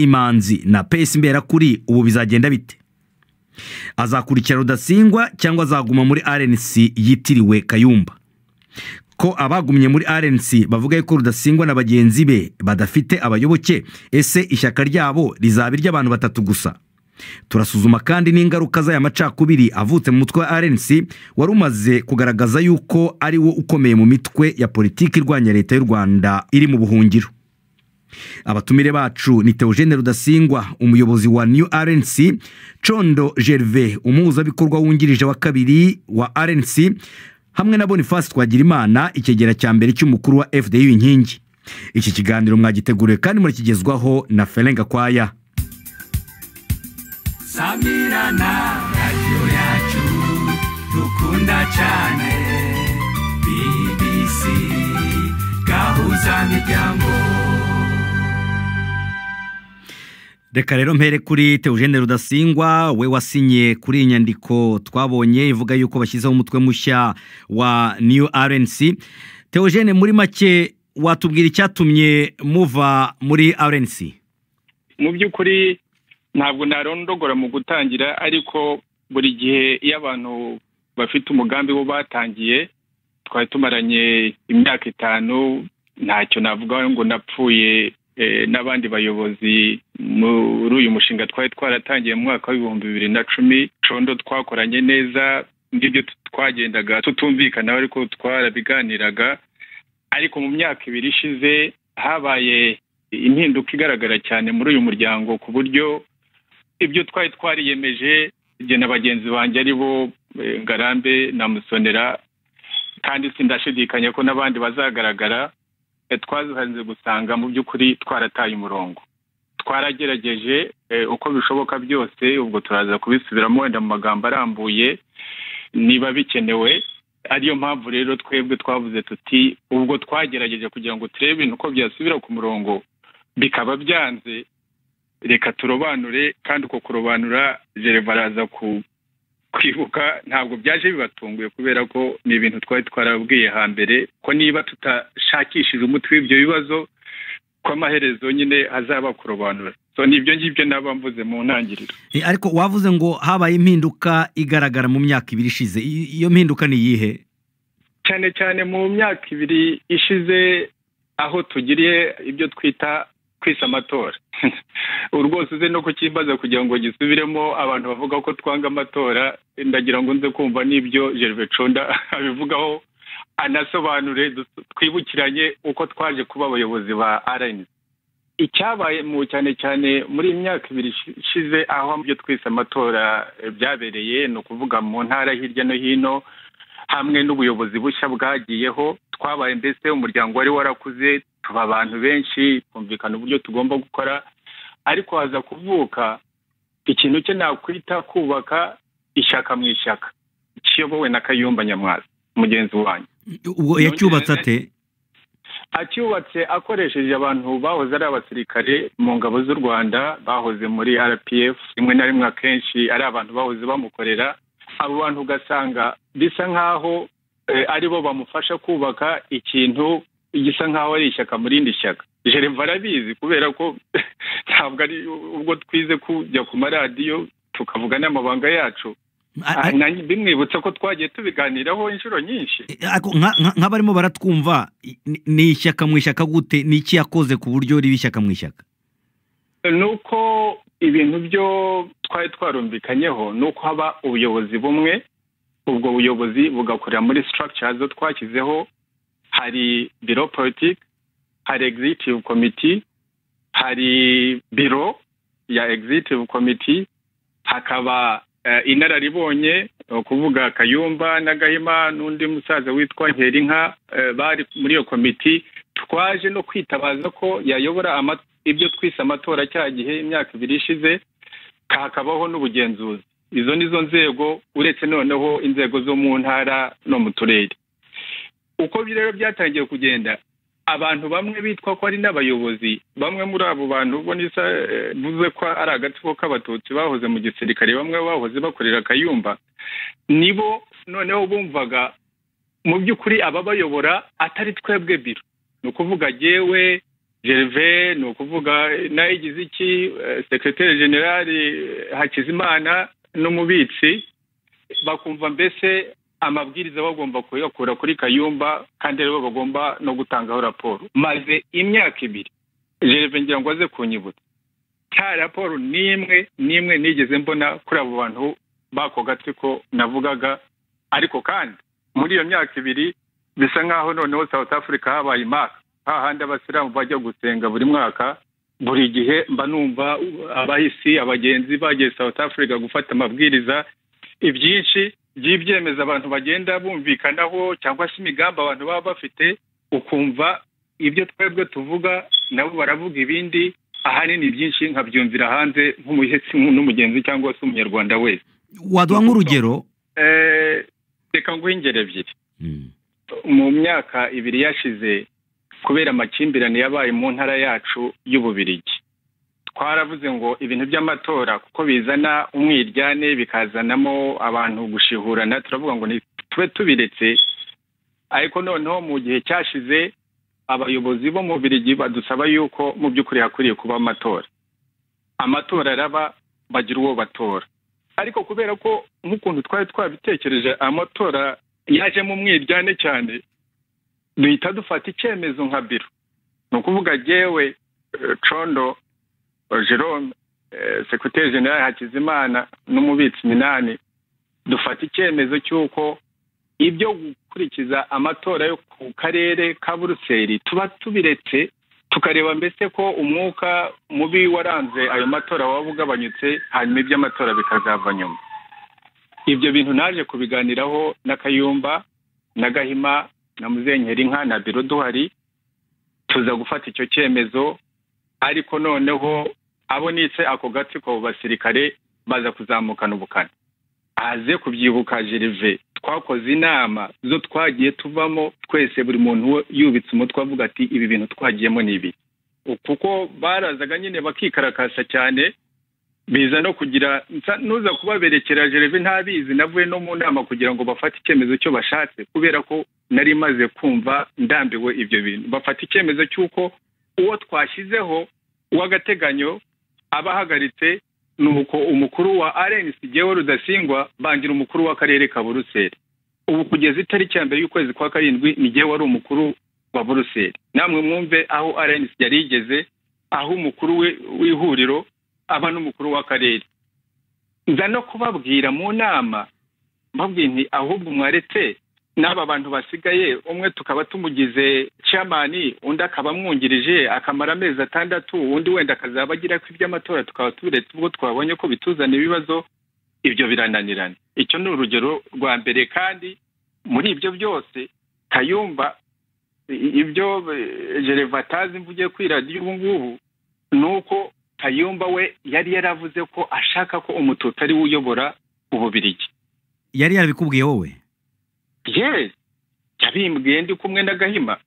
peyimanzi na pesi mberakuri ubu bizagenda bite azakurikira rudasingwa cyangwa azaguma muri rnc yitiriwe kayumba ko abagumye muri rnc bavuga yuko rudasingwa na bagenzi be badafite abayoboke ese ishyaka ryabo rizaba iry'abantu batatu gusa turasuzuma kandi n'ingaruka z'aya macakubiri avutse mu mutwe wa rnc wari umaze kugaragaza yuko ari wo ukomeye mu mitwe ya politiki irwanya leta y'u rwanda iri mu buhungiro abatumire bacu ni teogene rudasingwa umuyobozi wa new rnc condo gerve umuhuzabikorwa wungirije wa kabiri wa rnc hamwe na boniface twagirimana ikigera cya mbere cy'umukuru wa fdu inkingi iki kiganiro mwagiteguriwe kandi murakigezwaho na ferenga kwaya samirana radiyo yacu dukunda cyane bbc gahuzamiryango reka rero mpere kuri teogene rudasingwa we wasinye kuri iyi nyandiko twabonye ivuga yuko bashyizeho umutwe mushya wa new rnc teogene muri make watubwira icyatumye muva muri rnc mu by'ukuri ntabwo ntarondogora mu gutangira ariko buri gihe iyo abantu bafite umugambi wo batangiye twari tumaranye imyaka itanu ntacyo navuga ngo napfuye n'abandi bayobozi muri uyu mushinga twari twaratangiye mu mwaka w'ibihumbi bibiri na cumi condo twakoranye neza ngibyo twagendaga tutumvikana ariko twarabiganiraga ariko mu myaka ibiri ishize habaye impinduka igaragara cyane muri uyu muryango ku buryo ibyo twari twariyemeje igihe na bagenzi banjye ari bo ngarambe na musonera kandi sindashidikanya ko n'abandi bazagaragara twazihanze gusanga mu by'ukuri twarataye umurongo twaragerageje uko bishoboka byose ubwo turaza kubisubiramo wenda mu magambo arambuye niba bikenewe ariyo mpamvu rero twebwe twavuze tuti ubwo twagerageje kugira ngo turebe ibintu uko byasubira ku murongo bikaba byanze reka turobanure kandi uko kurobanura baraza ku kwibuka ntabwo byaje bibatunguye kubera ko ni ibintu twari twarabwiye hambere ko niba tutashakishije umuti w'ibyo bibazo ko amaherezo nyine hazaba kurobanura so ni ibyo ngibyo naba mvuze mu ntangiriro ariko wavuze ngo habaye impinduka igaragara mu myaka ibiri ishize iyo mpinduka ni iyihe cyane cyane mu myaka ibiri ishize aho tugiriye ibyo twita kwisa amatora rwose uze no kukibaza kugira ngo gisubiremo abantu bavuga ko twanga amatora ndagira ngo nze kumva n'ibyo gerve conda abivugaho anasobanure twibukiranye uko twaje kuba abayobozi ba rnc icyabaye mu cyane cyane muri iyi myaka ibiri ishize aho ibyo twise amatora byabereye ni ukuvuga mu ntara hirya no hino hamwe n'ubuyobozi bushya bwagiyeho twabaye mbese umuryango wari warakuze tuba abantu benshi twumvikana uburyo tugomba gukora ariko haza kuvuka ikintu cye nakwita kubaka ishyaka mu ishyaka kiyobowe na kayumba nyamwasi mugenzi wanyu ubwo yacyubatse ate acyubatse akoresheje abantu bahoze ari abasirikare mu ngabo z'u rwanda bahoze muri rpf rimwe na rimwe akenshi ari abantu bahoze bamukorera abo bantu ugasanga bisa nk'aho aribo bamufasha kubaka ikintu gisa nk'aho ari ishyaka mu rindi shyaka jereva arabizi kubera ko ntabwo ari ubwo twize kujya ku maradiyo tukavuga n'amabanga yacu bimwibutsa ko twagiye tubiganiraho inshuro nyinshi nk'abarimo baratwumva ni ishyaka mu ishyaka gute ni iki yakoze ku buryo riba ishyaka mu ishyaka ni uko ibintu byo twari twarumvikanyeho ni uko haba ubuyobozi bumwe ubwo buyobozi bugakorera muri structure zo twashyizeho hari biro politiki hari egizitivu komiti hari biro ya egizitivu komiti hakaba inararibonye kuvuga kayumba n'agahima n'undi musaza witwa nkerinka bari muri iyo komiti twaje no kwitabaza ko yayobora ibyo twise amatora cya gihe imyaka ibiri ishize hakabaho n'ubugenzuzi izo ni zo nzego uretse noneho inzego zo mu ntara no mu turere uko rero byatangiye kugenda abantu bamwe bitwa ko ari n'abayobozi bamwe muri abo bantu ubona buze ko ari agatsiko k'abatutsi bahoze mu gisirikare bamwe bahoze bakorera kayumba nibo noneho bumvaga mu by'ukuri ababayobora atari twebwe biro ni ukuvuga yewe gerve ni ukuvuga nayigize iki sekiroteri generali hakizimana n'umubitsi bakumva mbese amabwiriza bagomba kuyakura kuri kayumba kandi aribo bagomba no gutangaho raporo maze imyaka ibiri gerve ngira ngo aze kunyibutsa nta raporo n'imwe n'imwe nigeze mbona kuri abo bantu bako gatwe ko navugaga ariko kandi muri iyo myaka ibiri bisa nk'aho noneho south africa habaye imaka hahandi abasilamu bajya gusenga buri mwaka buri gihe mba numva abahisi abagenzi bagiye south africa gufata amabwiriza ibyinshi by'ibyemezo abantu bagenda bumvikanaho cyangwa se imigambi abantu baba bafite ukumva ibyo twebwe tuvuga nabo baravuga ibindi ahanini byinshi nkabyumvira hanze nk'umuhetsi n'umugenzi cyangwa se umunyarwanda wese waduha nk'urugero Eh, reka nguhe ingero ebyiri mu myaka ibiri yashize kubera amakimbirane yabaye mu ntara yacu y'ububirigi twaravuze ngo ibintu by'amatora kuko bizana umwiryane bikazanamo abantu gushihurana turavuga ngo ni tube tubiretse ariko noneho mu gihe cyashize abayobozi bo mu birigi badusaba yuko mu by'ukuri hakwiriye kuba amatora amatora araba bagira uwo batora ariko kubera ko nk'ukuntu twari twabitekereje amatora yajemo umwiryane cyane duhita dufata icyemezo nka biro ni ukuvuga jyewe eh, condo eh, jerome eh, sekreteri generali hakizimana n'umubitsi minani dufata icyemezo cy'uko ibyo gukurikiza amatora yo ku karere ka buruseli tuba tubiretse tukareba mbese ko umwuka mubi waranze ayo matora waba ugabanyutse hanyuma iby'amatora bikazava nyuma ibyo bintu naje kubiganiraho na kayumba na gahima na muzenyeri inka na biro duhari tuza gufata icyo cyemezo ariko noneho abo nitse ako gatsiko abo basirikare baza kuzamukana ubukana aze kubyibuka jerive twakoze inama zo twagiye tuvamo twese buri muntu we yubitse umutwe avuga ati ibi bintu twagiyemo ni ibi kuko barazaga nyine bakikarakasa cyane biza no kugira nsa- nuza kubaberekera jereve ntabizi navuye no mu nama kugira ngo bafate icyemezo cyo bashatse kubera ko nari maze kumva ndambiwe ibyo bintu bafata icyemezo cy'uko uwo twashyizeho uw'agateganyo aba ahagaritse ni uko umukuru wa rnc gewe rudasingwa bangira umukuru w'akarere ka buruseli ubu kugeza itariki ya mbere y'ukwezi kwa karindwi ni gewe wari umukuru wa buruseli namwe mwumve aho rnc yari yigeze aho umukuru we w'ihuriro aba n'umukuru w'akarere nza no kubabwira mu nama mbabwira nti ahubwo mwaretse n'aba bantu basigaye umwe tukaba tumugize camani undi akaba amwungirije akamara amezi atandatu undi wenda akazaba agira ko iby'amatora tukaba tubiretse ubwo twabonye ko bituzana ibibazo ibyo birananirana icyo ni urugero rwa mbere kandi muri ibyo byose kayumba i- ibyo eh, jereva atazi mvugiye kuri radiyo ubu ngubu ni uko kayumba we yari yaravuze ko ashaka ko umututu ari we uyobora ububirigi yari yarabikubwiye wowe yewe yabimbwiye ndi kumwe na gahima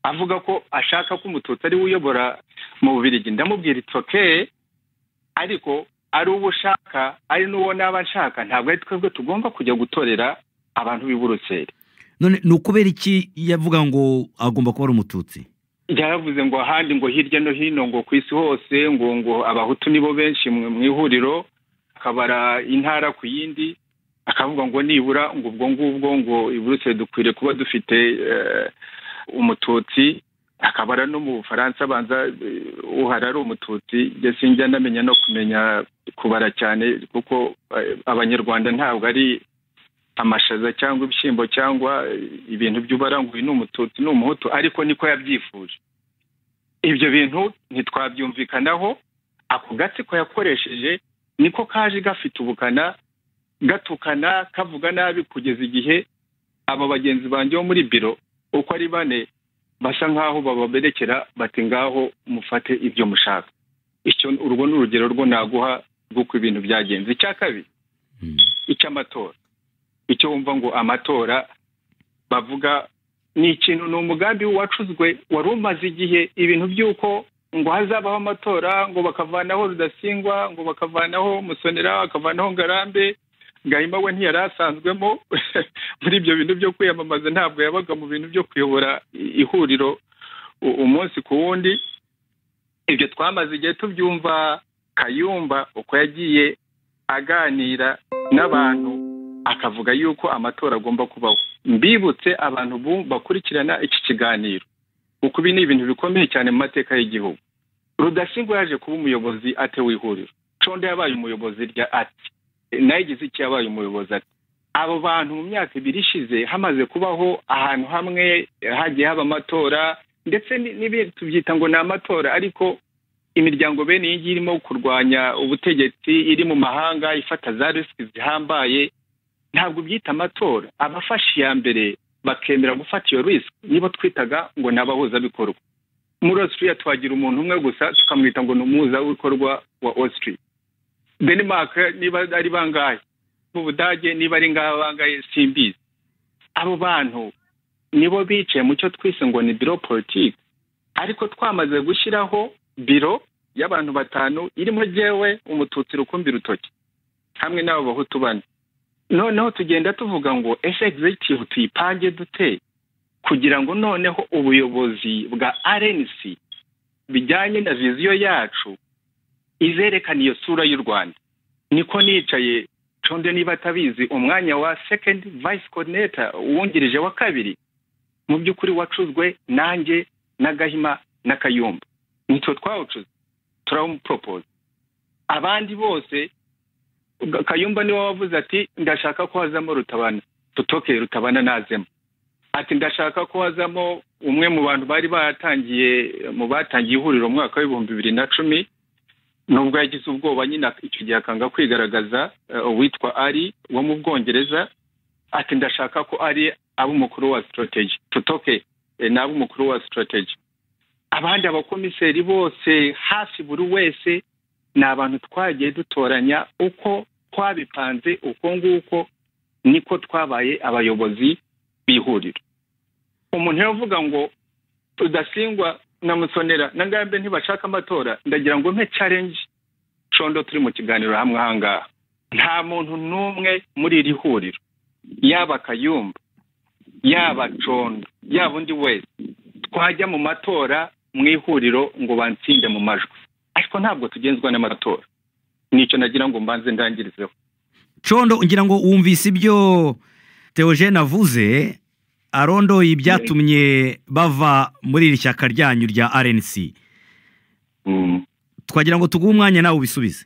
avuga ko ashaka ko umututsi ari we uyobora mu bubirigi ndamubwira it's okay ariko ari uwo ushaka ari n'uwo naba nshaka ntabwo ari twebwe tugomba kujya gutorera abantu b'i buruseli none ni ukubera iki yavuga ngo agomba kuba ari umututsi yaravuze ngo ahandi ngo hirya no hino ngo ku isi hose ngo ngo abahutu nibo benshi mwe mu ihuriro akabara intara ku yindi akavuga ngo nibura ngo ubwo ngubwo ngo iburuse dukwiriye kuba dufite eh, umututsi akabara no mu bufaransa abanza eh, uhari ari umututsi njye sinjya ndamenya no kumenya kubara cyane kuko eh, abanyarwanda ntabwo ari amashaza cyangwa ibishyimbo cyangwa eh, ibintu by'ubara ngo uyu ni umututsi ni umuhutu ariko niko yabyifuje ibyo bintu ntitwabyumvikanaho ako gatsiko yakoresheje niko kaje gafite ubukana gatukana kavuga nabi kugeza igihe abo bagenzi banjye bo muri biro uko ari bane basa nk'aho bababerekera bati ngaho mufate ibyo mushaka icyo urwo ni urugero rwo naguha rw'uko ibintu byagenze icya kabiri icy'amatora icyo wumva ngo amatora bavuga ni ikintu ni umugambi wacuzwe wari umaze igihe ibintu by'uko ngo hazabaho amatora ngo bakavanaho rudasingwa ngo bakavanaho musonera bakavanaho ngarambe gahima we ntiyari asanzwemo muri ibyo bintu byo kwiyamamaza ntabwo yabaga mu bintu byo kuyobora i- ihuriro u- umunsi ku wundi ibyo twamaze igihe tubyumva kayumba uko yagiye aganira n'abantu akavuga yuko amatora agomba kubaho mbibutse abantu bu- bakurikirana iki kiganiro kuko ibi ni ibintu bikomeye cyane mu mateka y'igihugu rudasingwa yaje kuba umuyobozi atewe ihuriro conda yabaye umuyobozi rya ati nayo igize icyo yabaye umuyobozi ati abo bantu mu myaka ibiri ishize hamaze kubaho ahantu hamwe hagiye haba amatora ndetse ni- n'ibindi tubyita ngo ni amatora ariko imiryango bene iyi ngiyi irimo kurwanya ubutegetsi iri mu mahanga ifata za risiki zihambaye ntabwo byita amatora abafashe iya mbere bakemera gufata iyo risiki nibo twitaga ngo ni abahuzabikorwa muri Australia tuhagira umuntu umwe gusa tukamwita ngo ni umuhuzabikorwa wa Australia Denmark niba ari bangahe mu Budage niba ari ngaha bangahe simbizi abo bantu nibo bicaye mu cyo twise ngo ni biro politiki ariko twamaze gushyiraho biro y'abantu batanu irimo jyewe umututsi rukumbi rutoki hamwe n'abo bahutu bane noneho tugenda tuvuga ngo ese egizegitivu tuyipange dute kugira ngo noneho ubuyobozi bwa rnc bijyanye na viziyo yacu izerekana iyo sura y'u rwanda niko nicaye conde niba atabizi umwanya wa second vice coordinator uwungirije wa kabiri mu by'ukuri wacuzwe nanjye na gahima na kayumba nitwe twawucuze turawumuporopoza abandi bose Ga- kayumba niwe wavuze ati ndashaka ko hazamo rutabana tutoke rutabana nazemo ati ndashaka ko hazamo umwe mu bantu bari batangiye mu batangiye ihuriro mu mwaka w'ibihumbi bibiri na cumi nubwo yagize ubwoba nyine ak- icyo gihe akanga kwigaragaza eh, uwitwa ari wo mu bwongereza ati ndashaka ko ari ab'umukuru wa sitoroteji tutoke eh, ni ab'umukuru wa sitoroteji abandi abakomiseri bose hafi buri wese ni abantu twagiye dutoranya uko twabipanze uko nguko niko twabaye abayobozi b'ihuriro umuntu yavuga ngo tudasingwa na musonera na ngambe ntibashaka amatora ndagira ngo mpe challenge condo turi mu kiganiro hamwe ahangaha nta muntu n'umwe muri iri huriro yaba kayumba yaba condo yaba undi wese twajya mu matora mu ihuriro ngo bansinde mu majwi ariko ntabwo tugenzwa n'amatora nicyo nagira ngo mbanze ndangirizeho condo ngira ngo wumvise ibyo teogene avuze arondoye ibyatumye bava muri iri shyaka ryanyu rya rnc twagira ngo tuguhe umwanya nawe ubisubize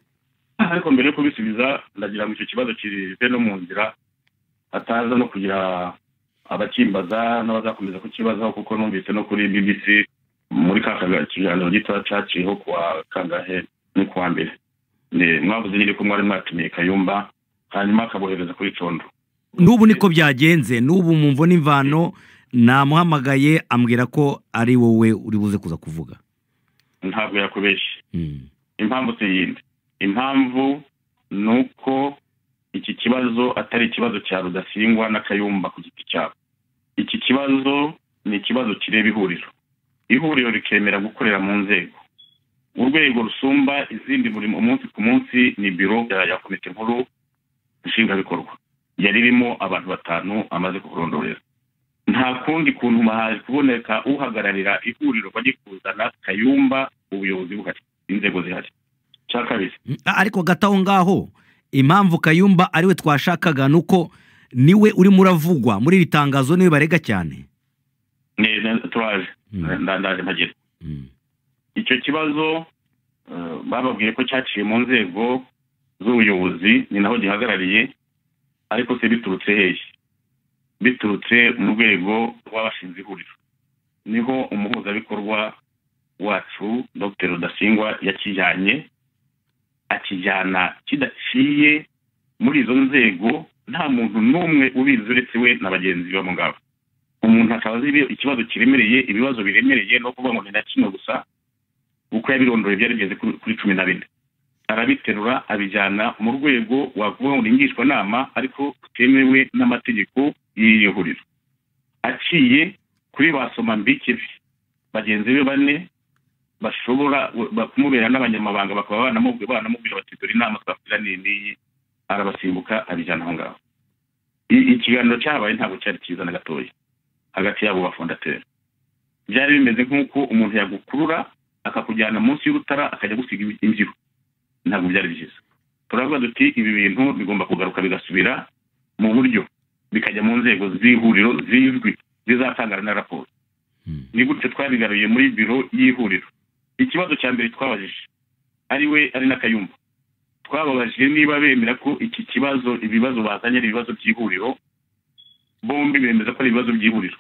ariko mbere yo kubisubiza ndagira ngo icyo kibazo kive no mu nzira ataza no kugira abakimbaza n'abazakomeza kukibazaho kuko numvise no kuri bbc muri ka kaga- kiganiro gitoya cyaciyeho kuwa kangahe ni kuwa mbere Ne- mwavuze nyine ko mwari mwatumiye kayumba hanyuma akabohereza kuri condo n'ubu niko byagenze n'ubu mu mvo n'imvano namuhamagaye ambwira ko ari wowe uri buze kuza kuvuga ntabwo yakubeshye Mm. impamvu si yindi impamvu ni uko iki kibazo atari ikibazo cya rudasingwa n'akayumba ku giti cyabo iki kibazo ni ikibazo kireba ihuriro ihuriro rikemera gukorera mu nzego urwego rusumba izindi buri umunsi ku munsi ni biro ya ya komite nkuru nshingwabikorwa yari irimo abantu batanu amaze kukurondorera nta kundi kuntu haje kuboneka uhagararira ihuriro bajye kuzana kayumba ubuyobozi buhari inzego zihari cya kabiri A- ariko gato aho ngaho impamvu kayumba ariwe twashakaga ni uko niwe urimo uravugwa muri iri tangazo niwe barega cyane neza turaje Mm. nda- ndaje mpagera Mm. icyo kibazo eh, bababwiye ko cyaciye mu nzego z'ubuyobozi ni naho gihagarariye ariko se biturutse hehe biturutse mu rwego rw'abashinze ihuriro niho umuhuzabikorwa wacu dr rudasingwa yakijyanye akijyana kidaciye muri izo nzego nta muntu n'umwe ubizi uretse we na bagenzi be mu ngabo umuntu akaba azi ibi- ikibazo kiremereye ibibazo biremereye no kuvuga ngo ni na kimwe gusa uko yabirondoye byari bigeze kuri- kuri cumi na bine arabiterura abijyana mu rwego wakuvuga ngo ni ngishwanama ariko rutemewe n'amategeko y'iyo huriro aciye kuri ba somambikibi bagenzi be bane bashobora ba- kumubera n'abanyamabanga bakaba banamubwira banamubwira bati dore inama twakugira n'iyi n'iyi arabasimbuka abijyana aho ngaho I- ikiganiro cyahabaye ntabwo cyari cyiza na gatoya hagati y'abo bafondateri byari bimeze nk'uko umuntu yagukurura akakujyana munsi y'urutara akajya gusiga imbyiro ntabwo byari byiza turavuga duti ibi bintu bigomba kugaruka bigasubira mu buryo bikajya mu nzego z'ihuriro zizwi zizatangana na raporo Hmm. ni gutyo twabigaruye muri biro y'ihuriro ikibazo cya mbere twabajije ari we ari n'akayumba twababajije niba bemera ko iki kibazo ibibazo bazanye ari ibibazo by'ihuriro bombi bemeza ko ari ibibazo by'ihuriro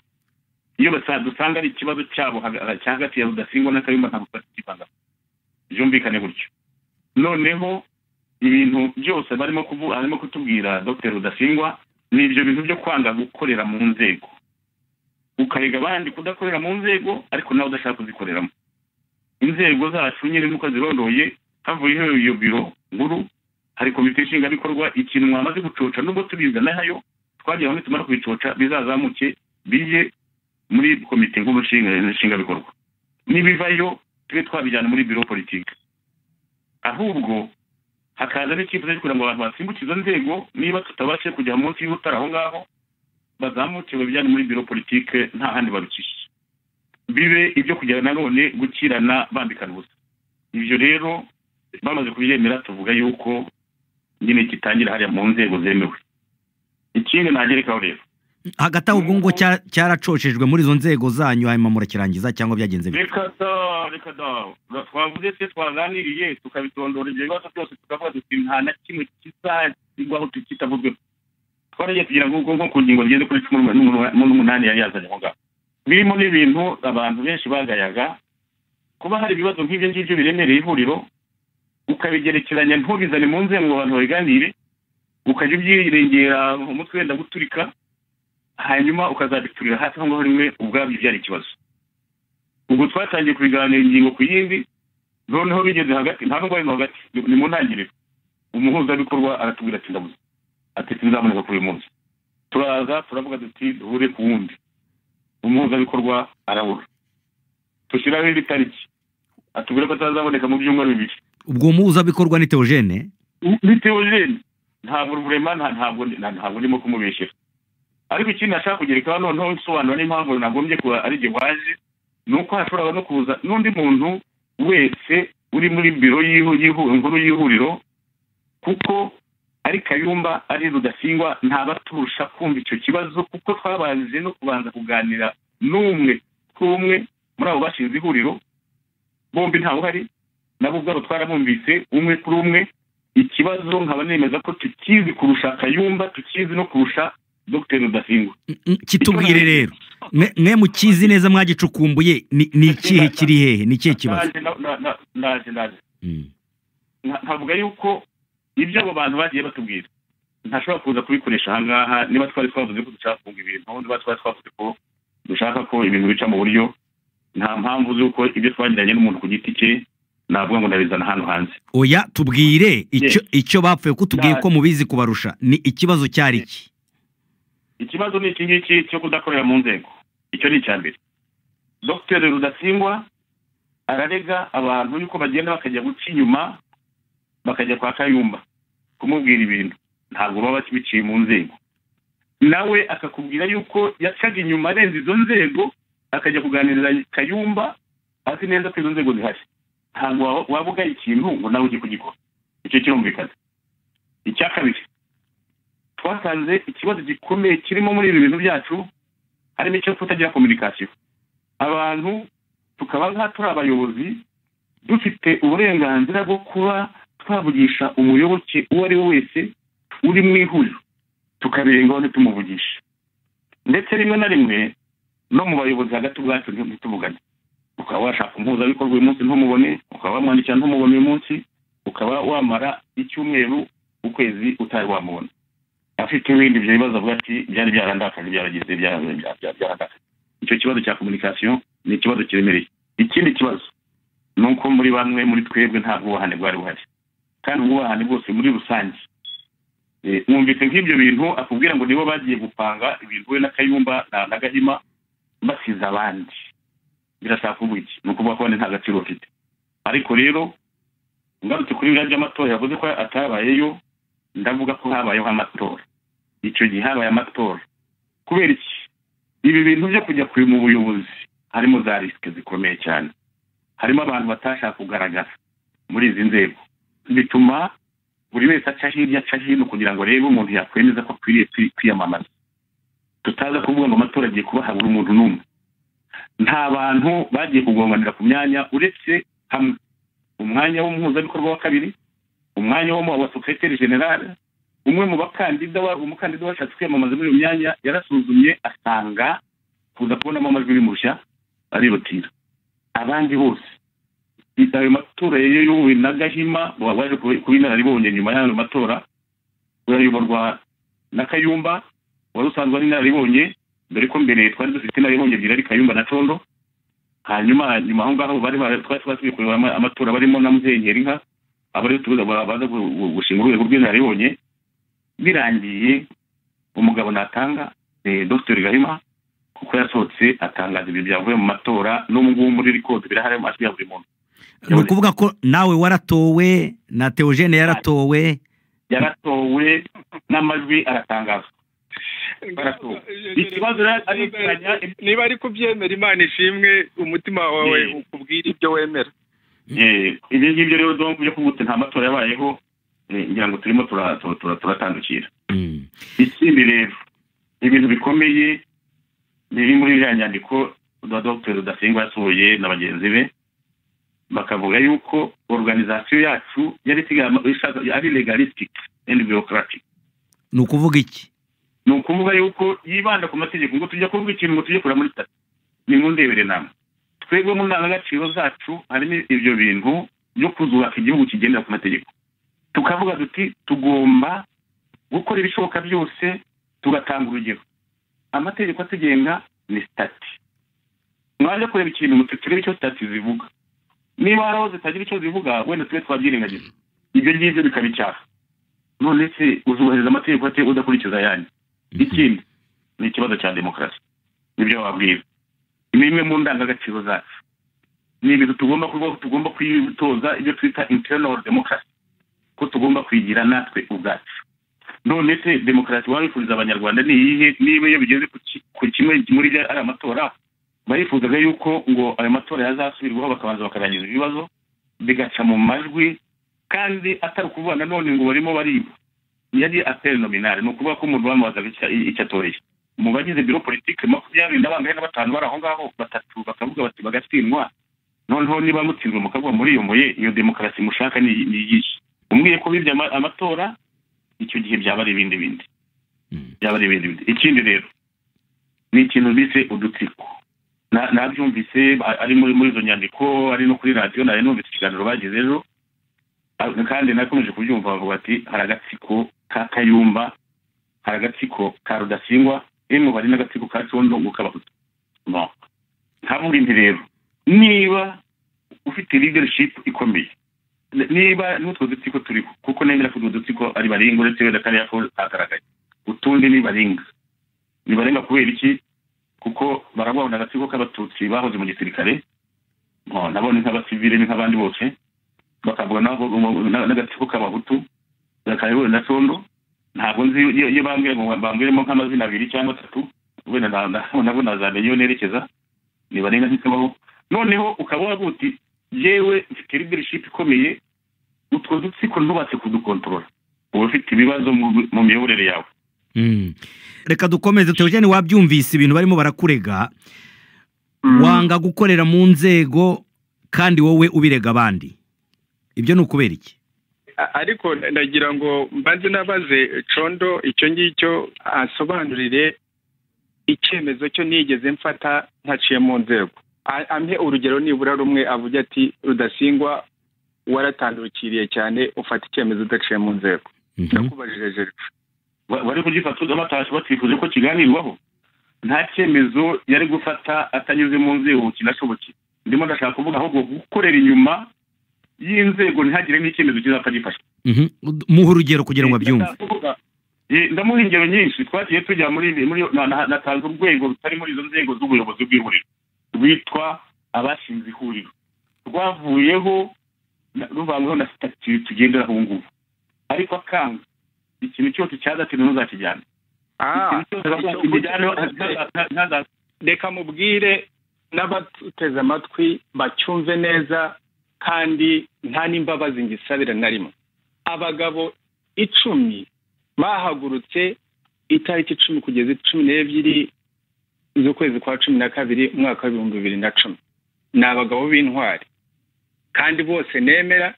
iyo basa- dusanga ari ikibazo cyabo haga- cya hagati ya rudasingwa n'akayumba ntabwo twakivanga byumvikane gutyo noneho ibintu byose barimo kuvu- arimo kutubwira dr rudasingwa ni ibyo bintu byo kwanga gukorera mu nzego ukarega abandi kudakorera mu nzego ariko nawe udashaka kuzikoreramo inzego zacu nyine nuko zirondoye havuyeho iyo biro nkuru hari komite nshingwabikorwa ikintu mwamaze gucoca nubwo tubiga nayo twagira hamwe tumara kubicoca bizazamuke bije muri komite nkuru nshinga- nshingwabikorwa nibivayo tube twabijyana muri biro politiki ahubwo hakaza n'icyifuzo cyo kugira ngo abantu basimbuke izo nzego niba tutabashe kujya munsi y'ubutara aho ngaho bazamuke babijyane muri biro politike nta handi barucisha bibe ibyo kujya nanone gukirana bambikana ubusa ibyo rero bamaze kubyemera tuvuga yuko nyine kitangira hariya mu nzego zemewe ikindi nagerekaho rero hagati aho ubwo ngo cya- cyaracocejwe muri izo nzego zanyu hanyuma murakirangiza cyangwa byagenze bite reka da reka da Ura- twavuze se twaganiriye tukabitondora ibyo bibazo byose tukavuga duti nta na kimwe kizagwaho tukitavuzweho twaragiye kugira ngo ubwo nko ku ngingo zigeze kuri cumi n'umunani- n'umunani n'umunani yari yazanye aho ngaho birimo n'ibintu abantu benshi bagayaga kuba hari ibibazo nk'ibyo ngibyo biremereye ihuriro ukabigerekeranya ntubizane mu nzego ngo abantu babiganire ukajya ubyirengera umutwe wenda guturika hanyuma ukazabiturira hasi aho ngaho rimwe ubwabyo byari ikibazo ubwo twatangiye kubiganira ingingo ku yindi noneho bigeze hagati nta nubwo barimo hagati ni ni mu ntangiriro umuhuzabikorwa aratubwira ati ndabuze ati sinzaboneka kuri uyu munsi turaza turavuga duti duhure ku wundi umuhuzabikorwa arabura dushyiraho indi tariki atubwira ko atazaboneka mu byumweru bibiri ubwo muhuzabikorwa ni teogene bitewe rero ntabwo rurema nta- ntabwo nta- ntabwo ndimo kumubeshyera ariko ikindi nashaka kugerekaho noneho nsobanura n'impamvu nagombye kuba ari igihe waje ni uko hashobora no kuza n'undi muntu wese uri muri biro y'ihu- y'ihu- nkuru y'ihuriro kuko ari kayumba ari rudasingwa ntabaturusha kumva icyo kibazo kuko twabanje no kubanza kuganira n'umwe kuri umwe muri abo bashinze ihuriro bombi ntawe uhari nabo ubwabo twarabumvise umwe kuri umwe ikibazo nkaba nemeza ko tukizi kurusha kayumba tukizi no kurusha dr rudasingwa kitubwire rero mwe- mwe mukizi neza mwagicukumbuye ni ni ikihe kiri hehe ni ikihe kibazo Naje na- na- na- naje naje Mm. Nka- nkavuga yuko ibyo abo bantu bagiye batubwira ntashobora kuza kubikoresha ahangaha niba twari twavuze ko dushaka kunga ibintu niba twari twavuze ko dushaka ko ibintu bica mu buryo nta mpamvu z'uko ibyo twagiranye n'umuntu ku giti cye navuga ngo ndabizana hano hanze oya tubwire icyo icyo bapfuye kutubwiye ko mubizi kubarusha ni ikibazo cyari iki ikibazo ni iki ngiki cyo kudakorera mu nzego icyo ni icya mbere dr rudasingwa ararega abantu yuko bagenda bakajya guca inyuma bakajya kwa kayumba kumubwira ibintu ntabwo baba biciye mu nzego nawe akakubwira yuko yacaga inyuma arenze izo nzego akajya kuganiriza kayumba azi neza ko izo nzego zihari ntabwo waba- waba ugaye ikintu ngo nawe ujye kugikora icyo kirumvikana icya kabiri twasanze ikibazo gikomeye kirimo muri ibi bintu byacu harimo icyo kutagira kominikasiyo abantu tukaba nk'aho turi abayobozi dufite uburenganzira bwo kuba twavugisha umuyoboke uwo ari we wese uri mu ihuriro tukabirengaho ntitumuvugishe ndetse rimwe na rimwe no mu bayobozi hagati ubwacu ntituvugane ukaba washaka umuhuzabikorwa uyu munsi ntumubone ukaba wamwandikira ntumubone uyu munsi ukaba wamara icyumweru ukwezi utari wamubona afite ibindi ibyo bibazo avuga ati byari byarandakaje byaragize byara- bya- bya- byarandakaje icyo kibazo cya kominikasiyo ni ikibazo kiremereye ikindi kibazo ni uko muri bamwe muri twebwe nta bwubahane bwari buhari kandi ubwubahane bwose muri rusange Eh, mwumvise nk'ibyo bintu akubwira ngo nibo bagiye gupanga ibintu we na kayumba na na gahima basize abandi birashaka kuvuga iki ni ukuvuga ko abandi nta gaciro bafite ariko rero ngarutse kuri biriya by'amatora yavuze ko atabayeyo ndavuga ko habayeho amatora icyo gihe habaye amatora kubera iki ibi bintu byo kujya kure mu buyobozi harimo za risike zikomeye cyane harimo abantu batashaka kugaragara muri izi nzego bituma buri wese aca hirya aca hino kugira ngo arebe umuntu yakwemeza ko akwiriye kwi- kwiyamamaza tutaza kuvuga ngo amatora agiye kuba habura umuntu n'umwe nta bantu bagiye kugonganira ku myanya uretse hamwe umwanya w'umuhuzabikorwa wa kabiri umwanya wo mu wa sosiyete generale umwe mu bakandida wa- umukandida washatse kwiyamamaza muri iyo myanya yarasuzumye asanga kuza kubonamo amajwi bimurusha aributira abandi bose ayo matora yari yoyowe na gahima wa- waje kuba kuba inararibonye nyuma y'ayo matora urayoborwa na kayumba wari usanzwe ari inararibonye dore ko mbere twari dufite inararibonye ebyiri ari kayumba na condo hanyuma nyuma aho ngaho bari ba- twari twasubiye kureba ama- amatora barimo na muzenyeri inka abari tubuza baza gu- gu- gushinga urwego rw'inararibonye birangiye umugabo natanga ni dr gahima kuko yasohotse atangaza ibintu byavuye mu matora n'ubu ngubu muri rikodi birahari mu majwi ya buri muntu ni ukuvuga ko nawe waratowe na teogene yaratowe yaratowe n'amajwi aratangazwa baratowe ikibazo rero ari ukuranya niba ari kubyemera imana ishimwe umutima wawe Yee. ukubwira ibyo wemera Eh, ibyo ngibyo rero donc byo kuvuga uti nta matora yabayeho eh, ngira ngo turimo tura- tura- tura- turatandukira Mm. ikindi rero ibintu bikomeye biri muri iriya nyandiko za dr rudasingwa yasohoye na bagenzi be bakavuga yuko organizasiyo yacu yari isigaye ama- ishaka- ari legalistic and bureaucratic ni ukuvuga iki ni ukuvuga yuko yibanda ku mategeko ngo tujya kuvuga ikintu ngo tujye kureba muri tatu nimundebere namwe twebwe mu ndangagaciro zacu harimo ibyo bintu byo kuzubaka igihugu kigendera ku mategeko tukavuga duti tugomba gukora ibishoboka byose tugatanga urugero amategeko atugenga ni sitati mwaje kureba ikintu muti turebe icyo sitati zivuga niba hari aho zitagira icyo zivuga wenda tube twabyirengagiza ibyo ngibyo bikaba icyaha none se uzubahiriza amategeko ate udakurikiza ayandi ikindi ni ikibazo cya demokarasi nibyo babwira ni imwe mu ndangagaciro zacu ni ibintu tugomba kubaho tugomba kwitoza ibyo twita internal demokarasi ko tugomba kwigira natwe ubwacu none se demokarasi waba wifuriza abanyarwanda ni iyihe niba iyo bigeze ku ki- ku kimwe muri byo ari amatora barifuzaga yuko ngo ayo matora yazasubirwaho bakabanza bakarangiza ibibazo bigaca mu majwi kandi atari ukuvuga nanone ngo barimo bariba yari aperi nominale ni ukuvuga ko umuntu bamubazaga icya- icyo atoreye mu bagize biro politike makumyabiri na bangahe na batanu bari aho ngaho batatu bakavuga bati bagatsindwa noneho niba mutsinzwe mukavuga muri iyo muye iyo demokarasi mushaka ni ni iyihe umbwiye ko bibye ama- amatora icyo gihe byaba ari ibindi bindi Mm. byaba ari ibindi bindi ikindi rero ni ikintu bise udutsiko Na- nabyumvise a- ari muri muri izo nyandiko ari no kuri radiyo nari numvise ikiganiro bagize ejo Ah, kandi nakomeje kubyumva bavuga ati hari agatsiko ka kayumba hari agatsiko ka rudasingwa yemwe hari n'agatsiko ka condo ngo k'abahutu no ntavuga indi rero niba ufite leadership ikomeye n- niba n'utwo dutsiko turiho kuko nemera ko utwo dutsiko ari baringa uretse wenda kariya ko kagaragaye utundi ni baringa ni barenga kubera iki kuko barabona agatsiko k'abatutsi bahoze mu gisirikare no, nabo ni nk'abasivile ni nk'abandi bose bakavuga nabo na- n'agatsiko k'abahutu bakayobora na condo ntabwo nzi iyo iyo bambwira ngo bambwiremo nk'amazina abiri cyangwa atatu wenda na- na- nabo nazamenya iyo nerekeza nibarenga ntikabaho noneho ukaba wavuga uti yewe mfite leadership ikomeye utwo dutsiko ntubatse kudukontorora uba ufite ibibazo mu- mu miyoborere yawe Mm. reka dukomeze teogene wabyumvise ibintu barimo barakurega wanga gukorera mu nzego kandi wowe ubirega abandi ibyo ni ukubera iki A- ariko ndagira ngo mbanze nabaze condo icyo ngicyo asobanurire icyemezo cyo nigeze mfata ntaciye mu nzego A- ampe urugero nibura rumwe avuga ati rudasingwa waratandukiriye cyane ufata icyemezo udaciye mu nzego Mhm. ndakubajije jerifu Ba- bari kugifata batashe batifuje ko kiganirwaho nta cyemezo yari gufata atanyuze mu nzego kinashoboke ndimo ndashaka kuvuga ahubwo gukorera inyuma y'inzego ntihagire n'icyemezo kizapfa gifashwe Mhm. muhe urugero kugira ngo abyumve Eh, ndamuha ingero nyinshi twagiye tujya muri muri na- na- natanze urwego rutari muri izo nzego z'ubuyobozi bw'ihuriro rwitwa abashinze ihuriro rwavuyeho na- ruvanyweho na sitati tugenderaho ubu ngubu ariko akanga ikintu cyose cyadatinu ntuzakijyana Ah, ikintu cyose icyo- ntazakijyana reka mubwire n'abatuteze amatwi bacyumve neza kandi nta n'imbabazi ngisabira na rimwe abagabo icumi bahagurutse itariki icumi kugeza cumi n'ebyiri z'ukwezi kwa cumi na kabiri umwaka w'ibihumbi bibiri na cumi ni abagabo b'intwari kandi bose nemera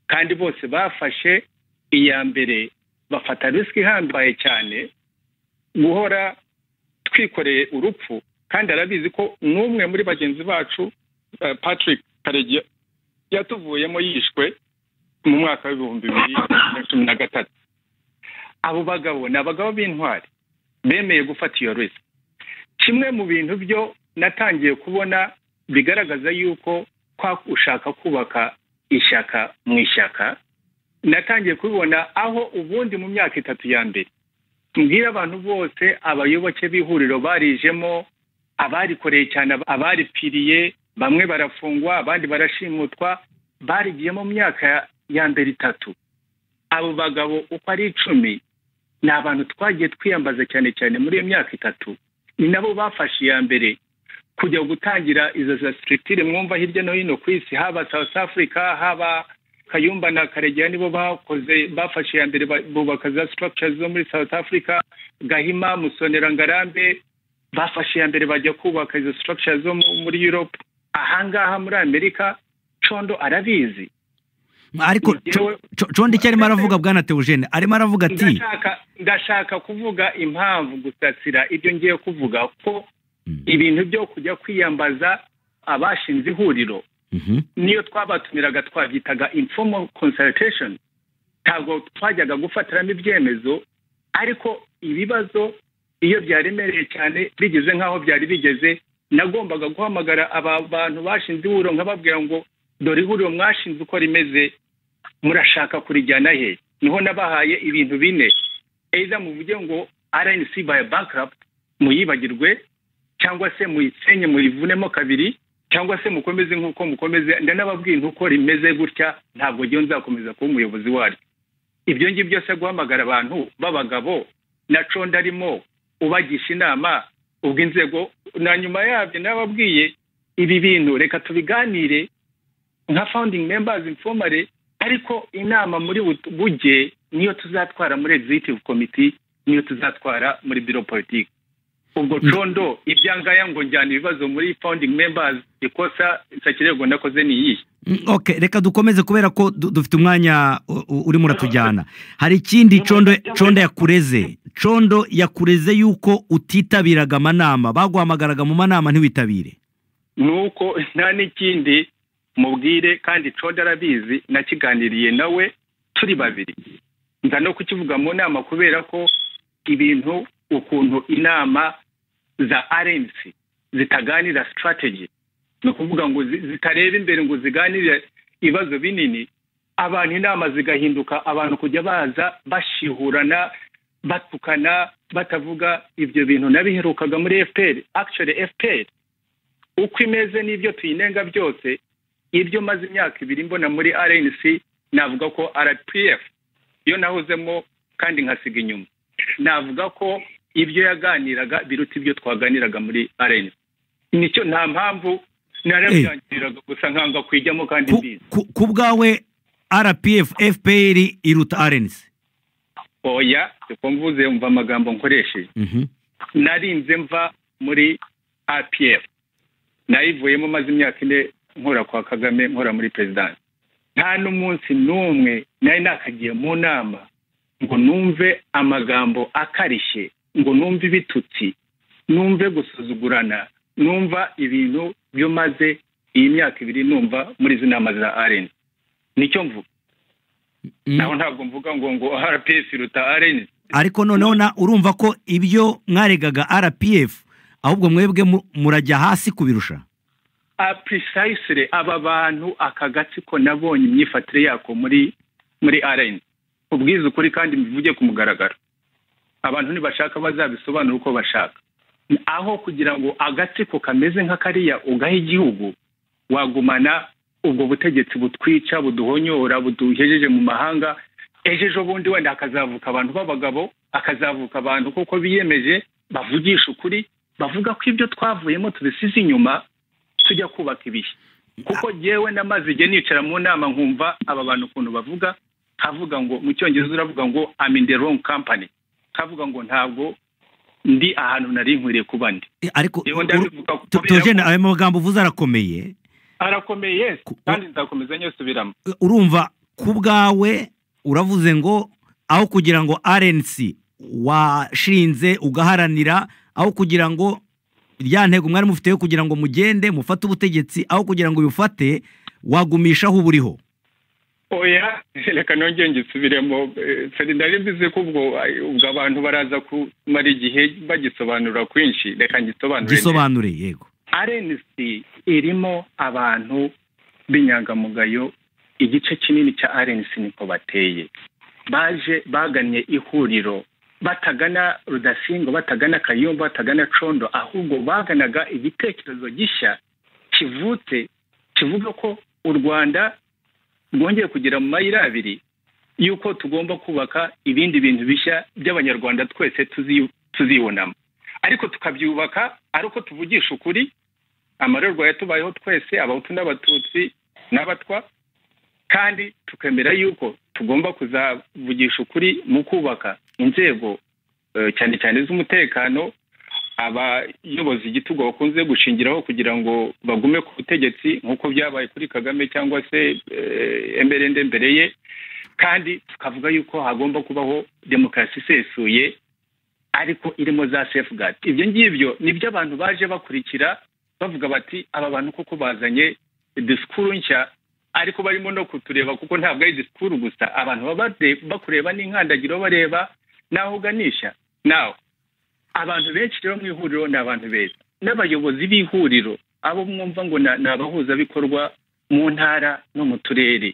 kandi bose bafashe iya mbere bafata risiki ihambaye cyane guhora twikoreye urupfu kandi arabizi ko n'umwe muri bagenzi bacu eh, patrick karegeya yatuvuyemo yishwe mu mwaka w'ibihumbi bibiri na cumi na gatatu abo bagabo ni abagabo b'intwari bemeye gufata iyo risiki kimwe mu bintu byo natangiye kubona bigaragaza yuko kwa ushaka kubaka ishyaka mu ishyaka natangiye kubibona aho ubundi mu myaka itatu ya mbere mbwira abantu bose abayoboke b'ihuriro barijemo abarikoreye cyane abaripfiriye bamwe barafungwa abandi barashimutwa barigiye mu myaka ya mbere itatu abo bagabo uko ari icumi ni abantu twagiye twiyambaza cyane cyane muri iyo myaka itatu ni nabo bafashe iya mbere kujya gutangira izo za sitirikitire mwumva hirya no hino ku isi haba south africa haba kayumba na karegeya nibo bakoze bafashe iya mbere ba- bubaka za structures zo muri south africa gahima musonera ngarambe bafashe iya mbere bajya kubaka izo structures zo mu- muri europe ahangaha muri amerika condo arabizi ariko Njyewe- condo icyo arimo aravuga bwana teogene arimo aravuga ati ndashaka ndashaka kuvuga impamvu gusasira ibyo ngiye kuvuga ko Mm. ibintu byo kujya kwiyambaza abashinze ihuriro Mhm. niyo twabatumiraga twabyitaga informal consultation ntabwo twajyaga gufatiramo ibyemezo ariko ibibazo iyo byaremereye cyane bigeze nk'aho byari bigeze nagombaga guhamagara aba bantu bashinze ihuriro nkababwira ngo dore ihuriro mwashinze uko rimeze murashaka kurijyana he niho nabahaye ibintu bine eiza muvuge ngo rnc by bankrupt muyibagirwe cyangwa se muyisenye muyivunemo kabiri cyangwa se mukomeze nk'uko mukomeze ndanababwira uko rimeze gutya ntabwo njyewe nzakomeza kuba umuyobozi waryo ibyo ngibyo byose guhamagara abantu b'abagabo na conda arimo ubagisha inama ubwo inzego na nyuma yabyo nababwiye ibi bintu reka tubiganire nka founding members informale ariko inama muri bu- buge niyo tuzatwara muri executive committee niyo tuzatwara muri biro politiki ubwo condo ibyangaya ngo njyana ibibazo muri founding members ikosa nsakirego nakoze ni iyihe Mm, ok reka dukomeze kubera ko du- dufite umwanya u- u- urimo uratujyana hari ikindi condo condo yakureze condo yakureze yuko utitabiraga amanama baguhamagaraga mu manama ntiwitabire nuko nta n'ikindi mubwire kandi coda arabizi nakiganiriye nawe turi babiri nza no kukivuga mu nama kubera ko ibintu ukuntu inama za rnc zitaganira strategy ni ukuvuga ngo zi- zitareba imbere ngo ziganire ibibazo binini abantu inama zigahinduka abantu kujya baza bashihurana batukana batavuga ibyo bintu nabiherukaga muri fpr actually fpr uko imeze n'ibyo tuyinenga byose ibyo maze imyaka ibiri mbona muri rnc navuga ko rpf iyo nahozemo kandi nkasiga inyuma navuga ko ibyo yaganiraga biruta ibyo twaganiraga muri rnc nicyo nta mpamvu narabyangiriraga gusa nkanga kwijyamo kandi Ku- mbizi ku- ku bwawe rpf fpr iruta arensi oya uko mvuze umva amagambo nkoresheje narinze mva muri apf nayivuyemo maze imyaka ine nkora kwa kagame nkora muri perezidansi nta n'umunsi n'umwe nari nakagiye mu nama ngo numve amagambo akarishye ngo numve ibitutsi numve gusuzugurana numva ibintu byo maze iyi myaka ibiri numva muri izi nama za arena nicyo mvuga naho ntabwo mvuga ngo ngo rps iruta arena ariko noneho na urumva ko ibyo mwaregaga rpf ahubwo mwebwe mu- murajya hasi kubirusha a precisely aba bantu aka gatsiko nabonye imyifatire yako muri muri rn ubwiza ukuri kandi mbivuge ku mugaragaro abantu ntibashaka bazabisobanura uko bashaka aho kugira ngo agatsiko kameze nka kariya ugaha igihugu wagumana ubwo butegetsi butwica buduhonyora buduhejeje mu mahanga ejo ejo bundi wenda hakazavuka abantu b'abagabo hakazavuka abantu kuko biyemeje bavugisha ukuri bavuga ko ibyo twavuyemo tubisize inyuma tujya kubaka ibihe kuko yewe namaze igihe nicara mu nama nkumva aba bantu ukuntu bavuga nkavuga ngo mu cyongereza uravuga ngo I'm in the wrong company nkavuga ngo ntabwo ndi ahantu nari nkwiriye kuba ndi Eh, ariko Yewe ndabivuga uru- kubera Theogene, ko- ayo magambo uvuze arakomeye arakomeye yes Ku- kandi nzakomeza nyosubiramo urumva ku bwawe uravuze ngo aho kugira ngo RNC washinze ugaharanira aho kugira ngo rya ntego mwari mufite yo kugira ngo mugende mufate ubutegetsi aho kugira ngo ubifate wagumisha aho uburiho oya reka nongere ngisubiremo Eh, feri nari mbizi ko ubwo ay- ubwo abantu baraza kumara igihe bagisobanura kwinshi reka ngisobanure neza. gisobanure yego RNC irimo abantu b'inyangamugayo igice kinini cya RNC niko bateye baje bagannye ihuriro batagana rudasingo batagana kayumba batagana condo ahubwo baganaga igitekerezo gishya kivutse kivuga ko u rwanda rwongeye kugera mu mayira abiri y'uko tugomba kubaka ibindi bintu bishya by'abanyarwanda twese tuzi- tuzibonamo ariko tukabyubaka ari uko tuvugisha ukuri amarorwa yatubayeho twese abahutu n'abatutsi n'abatwa kandi tukemera yuko tugomba kuzavugisha ukuri mu kubaka inzego eh, cyane cyane z'umutekano abayobozi igitugu bakunze gushingiraho kugira ngo bagume ku butegetsi nk'uko byabaye kuri kagame cyangwa se eh, emerende mbere ye kandi tukavuga yuko hagomba kubaho demokarasi isesuye ariko irimo za safeguard ibyo ngibyo nibyo abantu baje bakurikira bavuga bati aba bantu koko bazanye disikuru nshya ariko barimo no kutureba kuko ntabwo ari disikuru gusa abantu baba bare- bakureba n'inkandagiro bareba n'aho uganisha nawe abantu benshi rero mu ihuriro ni abantu beza n'abayobozi b'ihuriro abo mwumva ngo na- ni abahuzabikorwa mu ntara no mu turere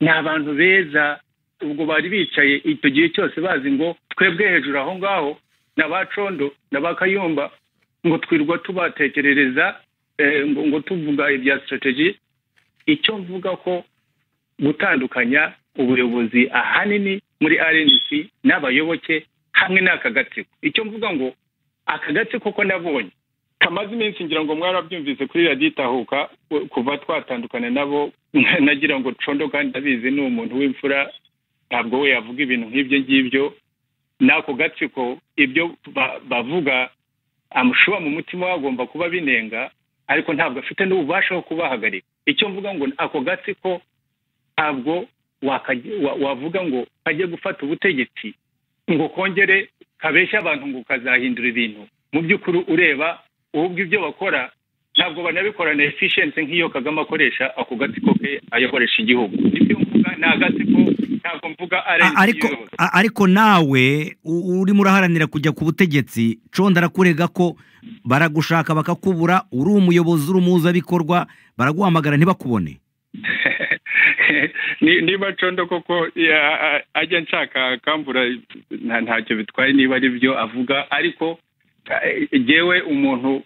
ni abantu beza ubwo bari bicaye icyo gihe cyose bazi ngo twebwe hejuru aho ngaho ni abacondo ni abakayumba ngo twirwa tubatekerereza eh, ngo ngo tuvuga ibya sitrategi icyo mvuga ko gutandukanya ubuyobozi ahanini muri rnc n'abayoboke hamwe n'aka gatsiko icyo mvuga ngo aka gatsiko ko nabonye kamaze iminsi ngira ngo mwarabyumvise kuri radiyo itahuka u- kuva twatandukana nabo nagira ngo condo kandi ndabizi ni umuntu w'imfura ntabwo we yavuga ibintu nk'ibyo ngibyo n'ako gatsiko ibyo ba- bavuga amushuba mu mutima hagomba kuba binenga ariko ntabwo afite n'ububasha bwo kubahagarika icyo mvuga ngo ni ako gatsiko ntabwo wakaj- wa- wavuga ngo kajye gufata ubutegetsi ngo kongere kabeshya abantu ngo kazahindura ibintu mu by'ukuri ureba ubwo ibyo bakora ntabwo banabikorana efficiency nk'iyo kagame akoresha ako gatsiko ke ayokoresha igihugu ibyo mvuga ni agatsiko ntabwo mvuga ari A- ariko a- ariko nawe u- urimo uraharanira kujya ku butegetsi conda arakurega ko baragushaka bakakubura uri umuyobozi uri umuhuzabikorwa baraguhamagara ntibakubone Ni- niba condo koko ya- a- ajya nshaka kambura nta- ntacyo bitwaye niba ari byo avuga ariko eh, jewe umuntu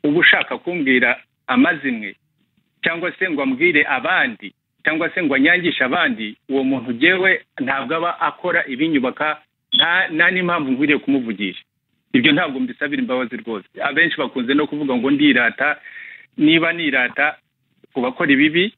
uba ushaka kumbwira amazimwe cyangwa se ngo ambwire abandi cyangwa se ngo anyangishe abandi uwo muntu jewe ntabwo aba akora ibinyubaka nta nta n'impamvu nkwiriye kumuvugisha ibyo ntabwo mbisabira imbabazi rwose abenshi bakunze no kuvuga ngo ndirata niba nirata ku bakora ibibi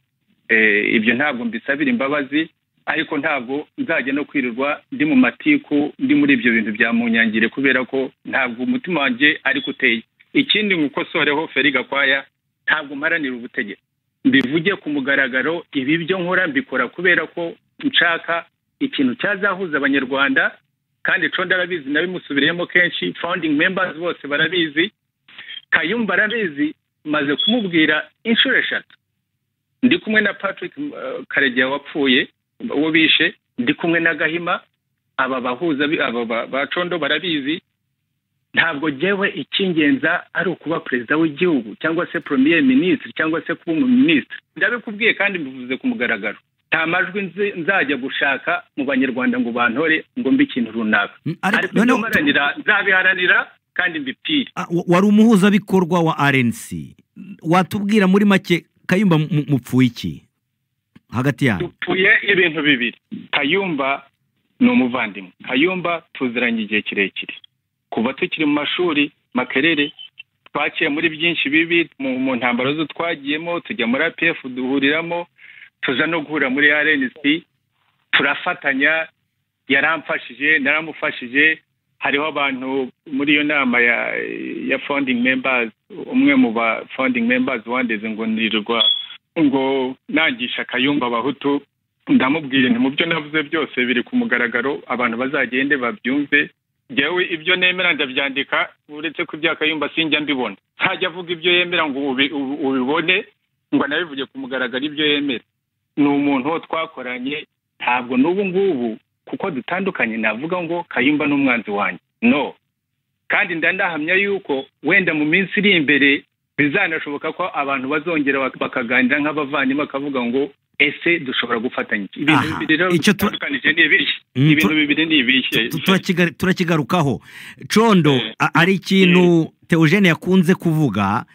eh, ibyo ntabwo mbisabira imbabazi ariko ntabwo nzajya no kwirirwa ndi mu matiku ndi muri ibyo bintu bya munyangire kubera ko ntabwo umutima wanjye ariko uteye ikindi nk'uko soreho feri gakwaya ntabwo mparanira ubutegetsi mbivuge ku mugaragaro ibi byo nkora mbikora kubera ko nshaka ikintu cyazahuza abanyarwanda kandi condo arabizi nabimusubiriyemo kenshi founding members bose barabizi kayumba arabizi maze kumubwira inshuro eshatu ndi kumwe na patrick uh, karegeya wapfuye uwo bishe ndi kumwe na gahima aba bahuza bi- aba ba- bacondo barabizi ntabwo jyewe icyingenza ari ukuba perezida w'igihugu cyangwa se premier ministre cyangwa se kuba umuminisitiri ndabikubwiye kandi mbivuze ku mugaragaro nta majwi nzi- nzajya gushaka mu banyarwanda ngo bantore ngo mbe ikintu runaka Mm, ariko ibyo noneho- mparanira nzabiharanira kandi mbipfire Ah, wa- wari umuhuzabikorwa wa RNC watubwira muri make kayumba mu- mu- mupfuye iki hagati yanyu dupfuye ibintu bibiri kayumba ni umuvandimwe kayumba tuziranye igihe kirekire kuva tukiri mu mashuri makerere twaciye muri byinshi bibi mu mu ntambaro zo twagiyemo tujya muri apf duhuriramo tuza no guhura muri rnc turafatanya yaramfashije naramufashije hariho abantu muri iyo nama ya ya founding members umwe mu ba founding members wandeze ngo nirirwa ngo nangisha akayumba abahutu ndamubwira nti mu byo navuze byose biri ku mugaragaro abantu bazagende babyumve njyewe ibyo nemera ndabyandika uretse ko ibyo akayumba sinjya mbibona ntajya avuga ibyo yemera ngo ubi- ubi- ubibone ngo anabivuge ku mugaragaro ibyo yemera ni umuntu wo twakoranye ntabwo n'ubu ngubu kuko dutandukanye navuga ngo kayumba ni umwanzi wanjye no kandi ndanahamya yuko wenda mu minsi iri imbere bizanashoboka ko abantu bazongera bak- bakaganira nk'abavandimwe bakavuga ngo ese dushobora gufatanya iki?" ibintu Aha, bibiri rero icyo tu- bitandukanije ni ibihe Mm, ibintu tu- bibiri ni ibihe Tu- turakiga- turakigarukaho condo Eh. a- ari ikintu teogene yakunze kuvuga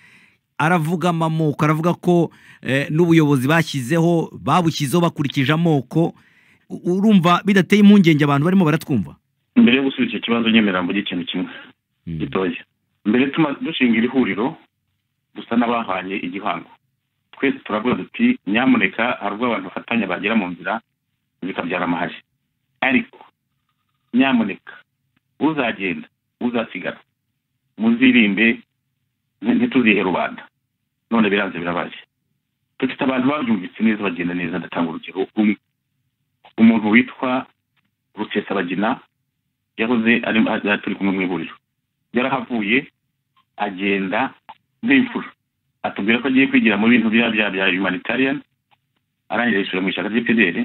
aravuga amamoko aravuga ko eh, n'ubuyobozi bashyizeho babushyizeho bakurikije amoko U- urumva bidateye impungenge abantu barimo baratwumva mbere yo gusubiza icyo kibazo nyemera mvuge ikintu kimwe Mm. gitoya mbere tuma dushinga iri huriro dusa n'abahanye igihango twese turavuga duti nyamuneka hari ubwo abantu bafatanya bagera mu nzira bikabyara amahari ariko nyamuneka uzagenda uzasigara muzirinde nti- ntituzihe rubanda none biranze birabaje dufite abantu babyumvise neza bagenda neza ndatanga urugero umwe umuntu witwa rusesabagina yahoze ari aha turi kumwe mu ihuriro yarahavuye agenda nk'imfura atubwira ko agiye kwigira mu bintu bya bya bya humanitarian arangije yishyura mu ishyaka ry'PDR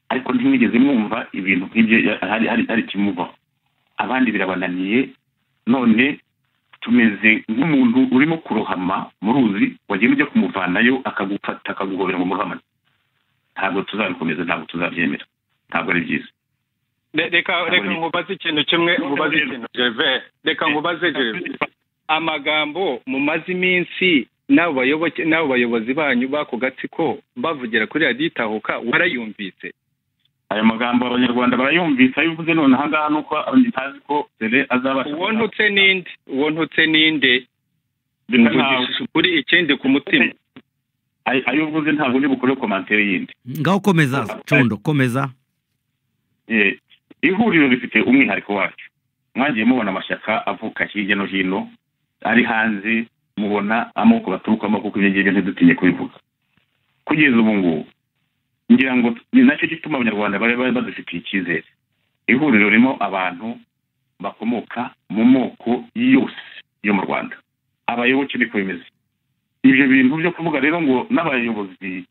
ariko ntimwigeze mwumva ibintu nk'ibyo ya- hari hari hari ikimuvaho abandi birabananiye none tumeze nk'umuntu urimo kurohama mu ruzi wagenda ujya kumuvanayo akagufata akaguhobera ngo murohamane ntabwo tuzabikomeza ntabwo tuzabyemera ntabwo ari byiza Re- reka reka nkubaze ikintu kimwe nkubaze ikintu Gervais reka nkubaze Gervais amagambo mumaze iminsi n'abo bayoboke n'abo bayobozi banyu b'ako gatsiko bavugira kuri radiyo itahuka warayumvise ayo magambo abanyarwanda barayumvise ayo uvuze none ahangaha ni uko ntazi ko dore azabasha uwontutse ninde uwontutse ninde Bisa nkaho mvugishije ukuri ikindi ku mutima ayo- ayo uvuze ntabwo uri bukore komantere yindi ngaho komeza condo komeza Eh, ihuriro rifite umwihariko wacu mwagiye mubona amashyaka avuka hirya no hino ari hanze mubona amoko baturukamo kuko ibyo ngibyo ntidutinye kubivuga kugeza ubu ngubu ngira ngo ni nacyo gituma abanyarwanda bari bari badufitiye icyizere ihuriro ririmo abantu bakomoka mu moko yose yo mu rwanda abayoboke niko bimeze ibyo bintu byo kuvuga rero ngo n'abayobozi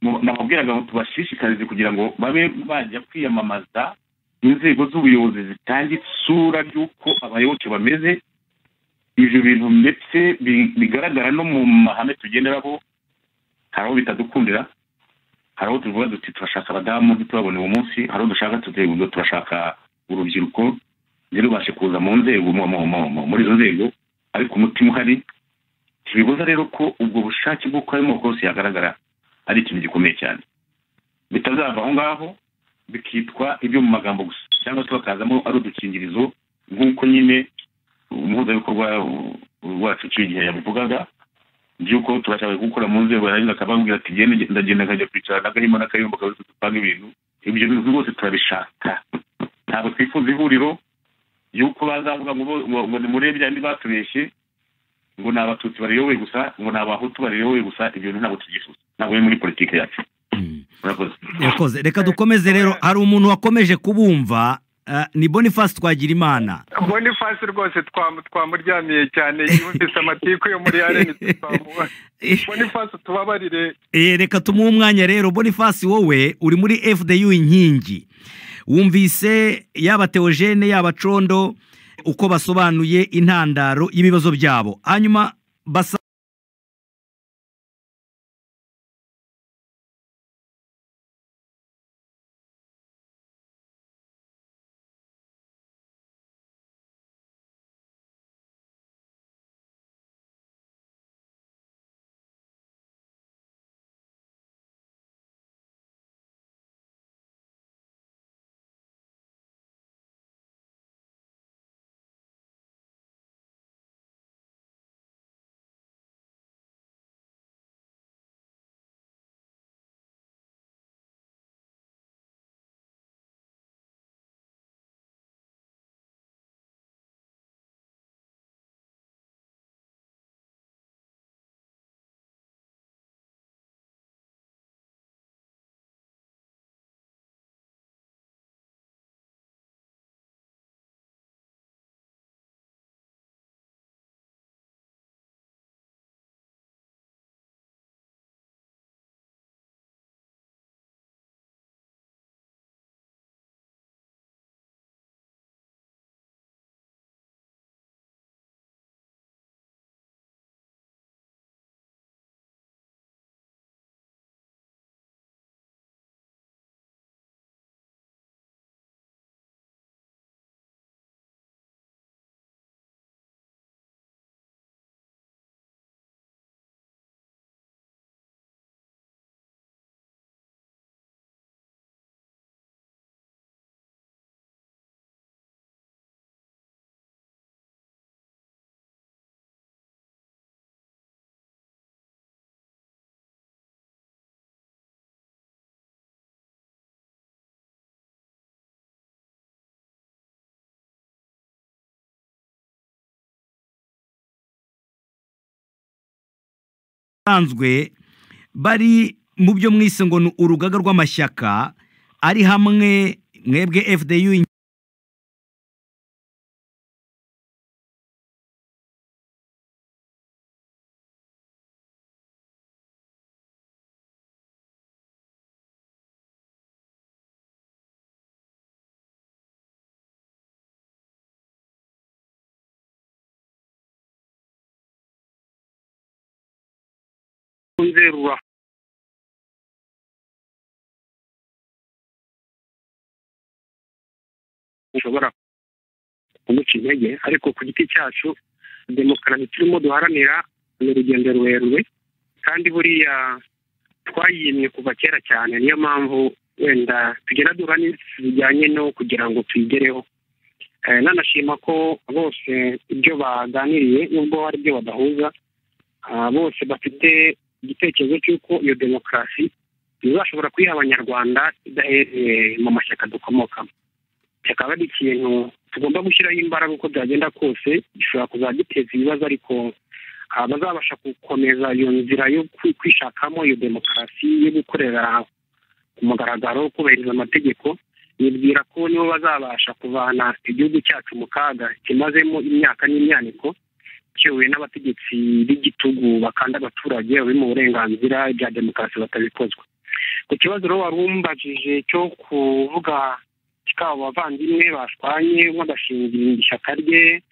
mu- nababwiraga ngo tubashishikarize kugira ngo babe bajya kwiyamamaza inzego z'ubuyobozi zitanga isura ry'uko abayoboke bameze ibyo bintu ndetse bi- bigaragara no mu mahame tugenderaho hari aho bitadukundira hari aho tuvuga duti turashaka abadamu ntitubabone uwo munsi hari aho dushaka tuti ngo turashaka urubyiruko ntirubashe kuza mu nzego mu- mu- mu- mu- muri izo nzego ariko umutima uhari ntibibuza rero ko ubwo bushake bw'uko ayo moko yose yagaragara ari ikintu gikomeye cyane bitazava aho ngaho bikitwa ibyo mu magambo gusa cyangwa se bakazamo ari udukingirizo nk'uko nyine umuhuzabikorwa wacu uciye igihe yabivugaga by'uko turashaka gukora mu nzego yarangiza akababwira ati genda ndagenda nkajya kwicara n'agahima n'akayumba kabisa dupanga ibintu ibyo bintu rwose turabishaka ntabwo twifuza ihuriro y'uko bazavuga ngo bo- ngo- ngo ni muri bya bindi batubeshye ngo ni abatutsi bariyoboye gusa ngo ni abahutu bariyoboye gusa ibyo bintu ntabwo tubyifuza ntabwo biri muri politiki yacu Mm. murakoze yakoze reka dukomeze rero hari umuntu wakomeje kubumva eh, ni boniface twagira imana bonifasi rwose twamu- twamuryamiye cyane yumvise amatiku yo muri rnc twamu- bonifasi tubabarire Eh, reka tumuhe umwanya rero boniface wowe uri muri fdu inkingi wumvise yaba teogene yaba condo uko basobanuye intandaro y'ibibazo byabo hanyuma basa asanzwe bari mu byo mwise ngo ni urugaga rw'amashyaka ari hamwe mwebwe fdu nzerura ushobora kumuca intege ariko ku giti cyacu demokarasi turimo duharanira ni urugendo rurerure kandi buriya twayimye kuva kera cyane niyo mpamvu wenda tugenda duhura n'inzitizi zijyanye no kugira ngo tuyigereho Eh, nanashima ko bose ibyo baganiriye nubwo hari ibyo badahuza ah, bose bafite igitekerezo cy'uko iyo demokarasi izashobora kuyiha abanyarwanda idahereye mu mashyaka dukomokamo kikaba ari ikintu tugomba gushyiraho imbaraga uko byagenda kose gishobora kuzajya giteza ibibazo ariko ah, bazabasha gukomeza iyo nzira yo kwi- kwishakamo iyo demokarasi yo gukorera ku mugaragaro kubahiriza amategeko nibwira ko nibo bazabasha kuvana igihugu cyacu mu kaga kimazemo imyaka n'imyaniko cyowe n'abategetsi b'igitugu bakanda abaturage babi mu burenganzira bya demokarasi batabikozwa ku kibazo rero wari umbajije cyo kuvuga kikaba abavandimwe bashwanye umwe agashingira ishyaka rye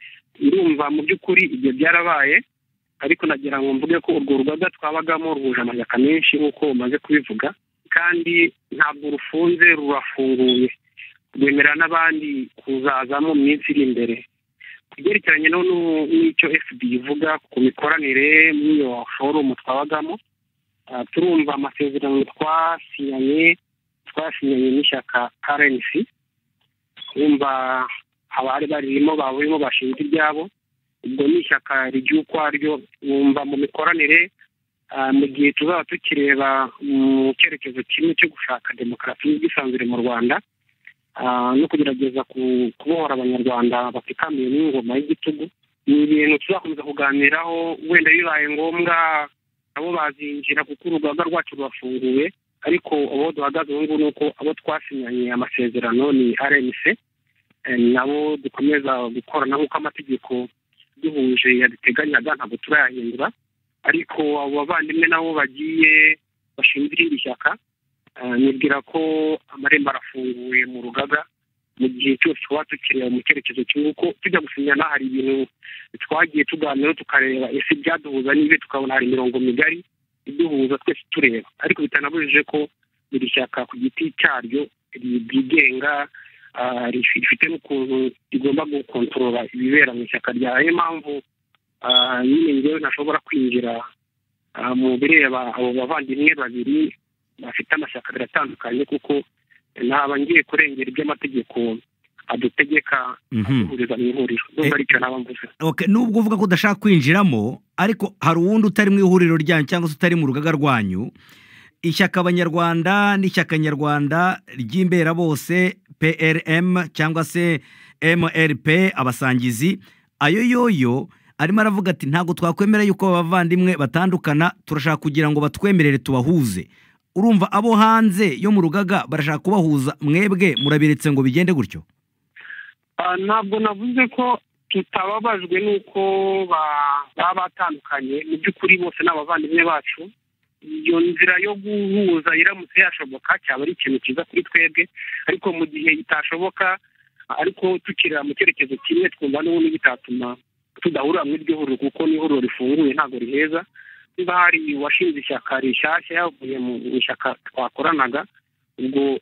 ndumva mu by'ukuri ibyo byarabaye ariko nagira ngo mvuge ko urwo rugaga twabagamo ruhuje amashyaka menshi nk'uko umaze kubivuga kandi ntabwo rufunze rurafunguye rwemerera n'abandi kuzazamo mu minsi iri imbere ku byerekeranye no nu- n'icyo fd ivuga ku mikoranire n'iyo forumu twabagamo ah, turumva amasezerano twasinyanye twasinyanye n'ishyaka rnc twumva abari baririmo barimo bashinze iryabo ubwo ni ishyaka rigira uko aryo wumva mu mikoranire ah, mu gihe tuzaba tukireba mu cyerekezo kimwe cyo gushaka demokarasi n'ubwisanzure mu rwanda ah, no kugerageza ku- kubohora abanyarwanda batikamiye n'ingoma y'igitugu ni ibintu tuzakomeza kuganiraho wenda bibaye ngombwa nabo bazinjira kuko urugaga rwacu rurafunguye ariko abo duhagaze ubu ngubu ni uko abo twasinyanye amasezerano ni rnc eh, nabo dukomeza gukorana nk'uko amategeko duhuje yaduteganyaga ntabwo turayahindura ariko abo bavandimwe nabo bagiye bashinzwe irindi shyaka Eh, nibwira ko amarembo arafunguye mu rugaga mu gihe cyose tuba tukireba mu cyerekezo kimwe uko tujya gusinyana hari ibintu twagiye tuganiraho tukareba ese ibyaduhuza n'ibi tukabona hari imirongo migari iduhuza twese tureba ariko bitanabujije ko buri shyaka ku giti cyaryo ryigenga ah, rifi- rifite n'ukuntu rigomba gukontorora ibibera mu ishyaka ryayo niyo mpamvu ah, nyine ngewe ntashobora kwinjira ah, mu bireba abo bavandimwe babiri bafite amashyaka abiri atandukanye kuko ntaba ngiye kurengera ibyo amategeko adutegeka duhuriza mu ihuriro Eh. ndumva aricyo naba mvuze Okay, nubwo uvuga ko udashaka kwinjiramo ariko hari uwundi utari mu ihuriro ryanyu cyangwa se utari mu rugaga rwanyu ishyaka abanyarwanda n'ishyaka nyarwanda ry'imbera bose PRM cyangwa se MLP abasangizi ayo yoyo arimo aravuga ati ntabwo twakwemera yuko aba bavandimwe batandukana turashaka kugira ngo batwemerere tubahuze urumva abo hanze yo mu rugaga barashaka kubahuza mwebwe murabiretse ngo bigende gutyo Ah, ntabwo navuze ko tutababajwe n'uko ba- baba batandukanye mu by'ukuri bose ni abavandimwe bacu iyo nzira yo guhuza iramutse yashoboka cyaba ari ikintu cyiza kuri twebwe ariko mu gihe itashoboka ariko tukirira mu cyerekezo kimwe twumva n'ubundi bitatuma tudahurira muri iryo huriro kuko ni ihuriro rifunguye ntabwo riheza niba hari uwashinze ishyaka rishyashya yavuye mu ishyaka twakoranaga ubwo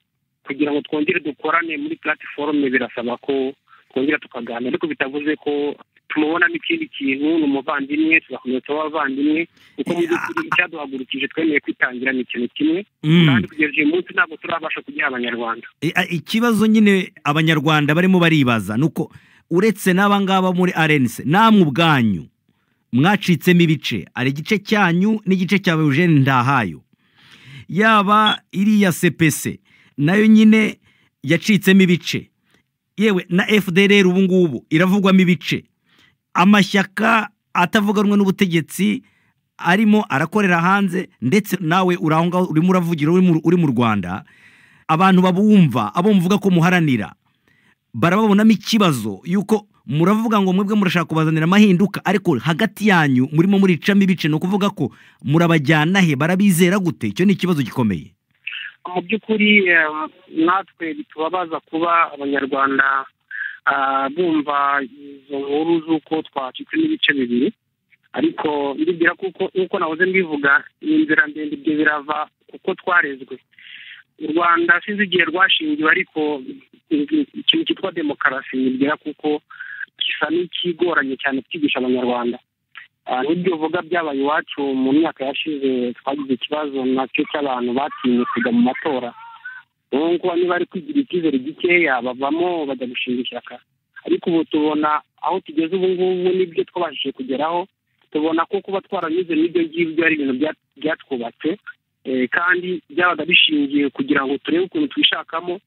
kugira ngo twongere dukorane muri platiforume birasaba ko twongera tukaganira ariko bitavuze ko tumubona n'ikindi kintu ni umuvandimwe tugakomeza tuba abavandimwe kuko mu by'ukuri icyaduhagurukije twemeye kwitangira ni ikintu kimwe kandi kugeza uyu munsi ntabwo turabasha kugiha abanyarwanda I- a- ikibazo nyine abanyarwanda barimo baribaza ni uko uretse n'abangaba muri arense namwe ubwanyu mwacitsemo ibice hari igice cyanyu n'igice cya eugene ndahayo yaba iriya sepese nayo nyine yacitsemo ibice yewe na fdr ubu ngubu iravugwamo ibice amashyaka atavuganwe n'ubutegetsi arimo arakorera hanze ndetse nawe uri aho ngaho urimo uravugira uri mu- uri mu rwanda abantu babumva abo muvuga ko muharanira barababonamo ikibazo yuko muravuga ngo mwebwe murashaka kubazanira amahinduka ariko hagati yanyu murimo muricamo ibice ni ukuvuga ko murabajyana he barabizera gute icyo ni ikibazo gikomeye mu by'ukuri eh, natwe bitubabaza kuba abanyarwanda ah, bumva izo nkuru z'uko twacitse n'ibice bibiri ariko ndibwira kuko nk'uko nahoze mbivuga ni inzira ndende ibyo birava kuko twarezwe u rwanda sinzi igihe rwashingiwe ariko i- ikintu cyitwa demokarasi nibwira kuko gisa n'ikigoranye cyane kwigisha abanyarwanda Ah, n'ibyo uvuga byabaye iwacu mu myaka yashize twagize ikibazo nacyo cy'abantu batinye kujya mu matora ubu ngubu niba ari kwigirira icyizere gikeya bavamo bajya gushinga ishyaka ariko ubu tubona aho tugeze ubu ngubu n'ibyo twabashije kugeraho tubona ko kuba twaranyuze n'ibyo ngibyo ari ibintu bya- byatwubatse eh, kandi byabaga bishingiye kugira ngo turebe ukuntu twishakamo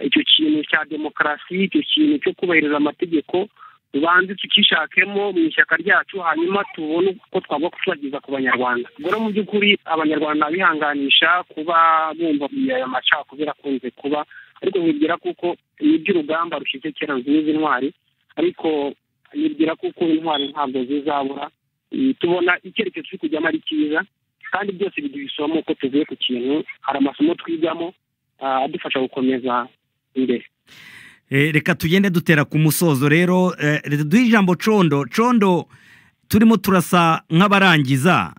Eh, icyo kintu cya demokarasi icyo kintu cyo kubahiriza amategeko tubanze tukishakemo mu ishyaka ryacu hanyuma tubone uko twagwa kutubageza ku banyarwanda ubwo rero mu by'ukuri abanyarwanda bihanganisha kuba bumva aya macakubiri akunze kuba ariko nkibwira kuko n'iby'urugamba rushize kera nzizi ntwari ariko nibwira kuko intwari ntabwo zizabura Eh, tubona icyerekezo turi kujyamo ari cyiza kandi byose bigira isomo ko tuvuye ku kintu hari amasomo twigamo ah, adufasha gukomeza imbere Eh, reka tugende dutera ku musozo rero eh, reka duhe ijambo condo condo turimo turasa nk'abarangiza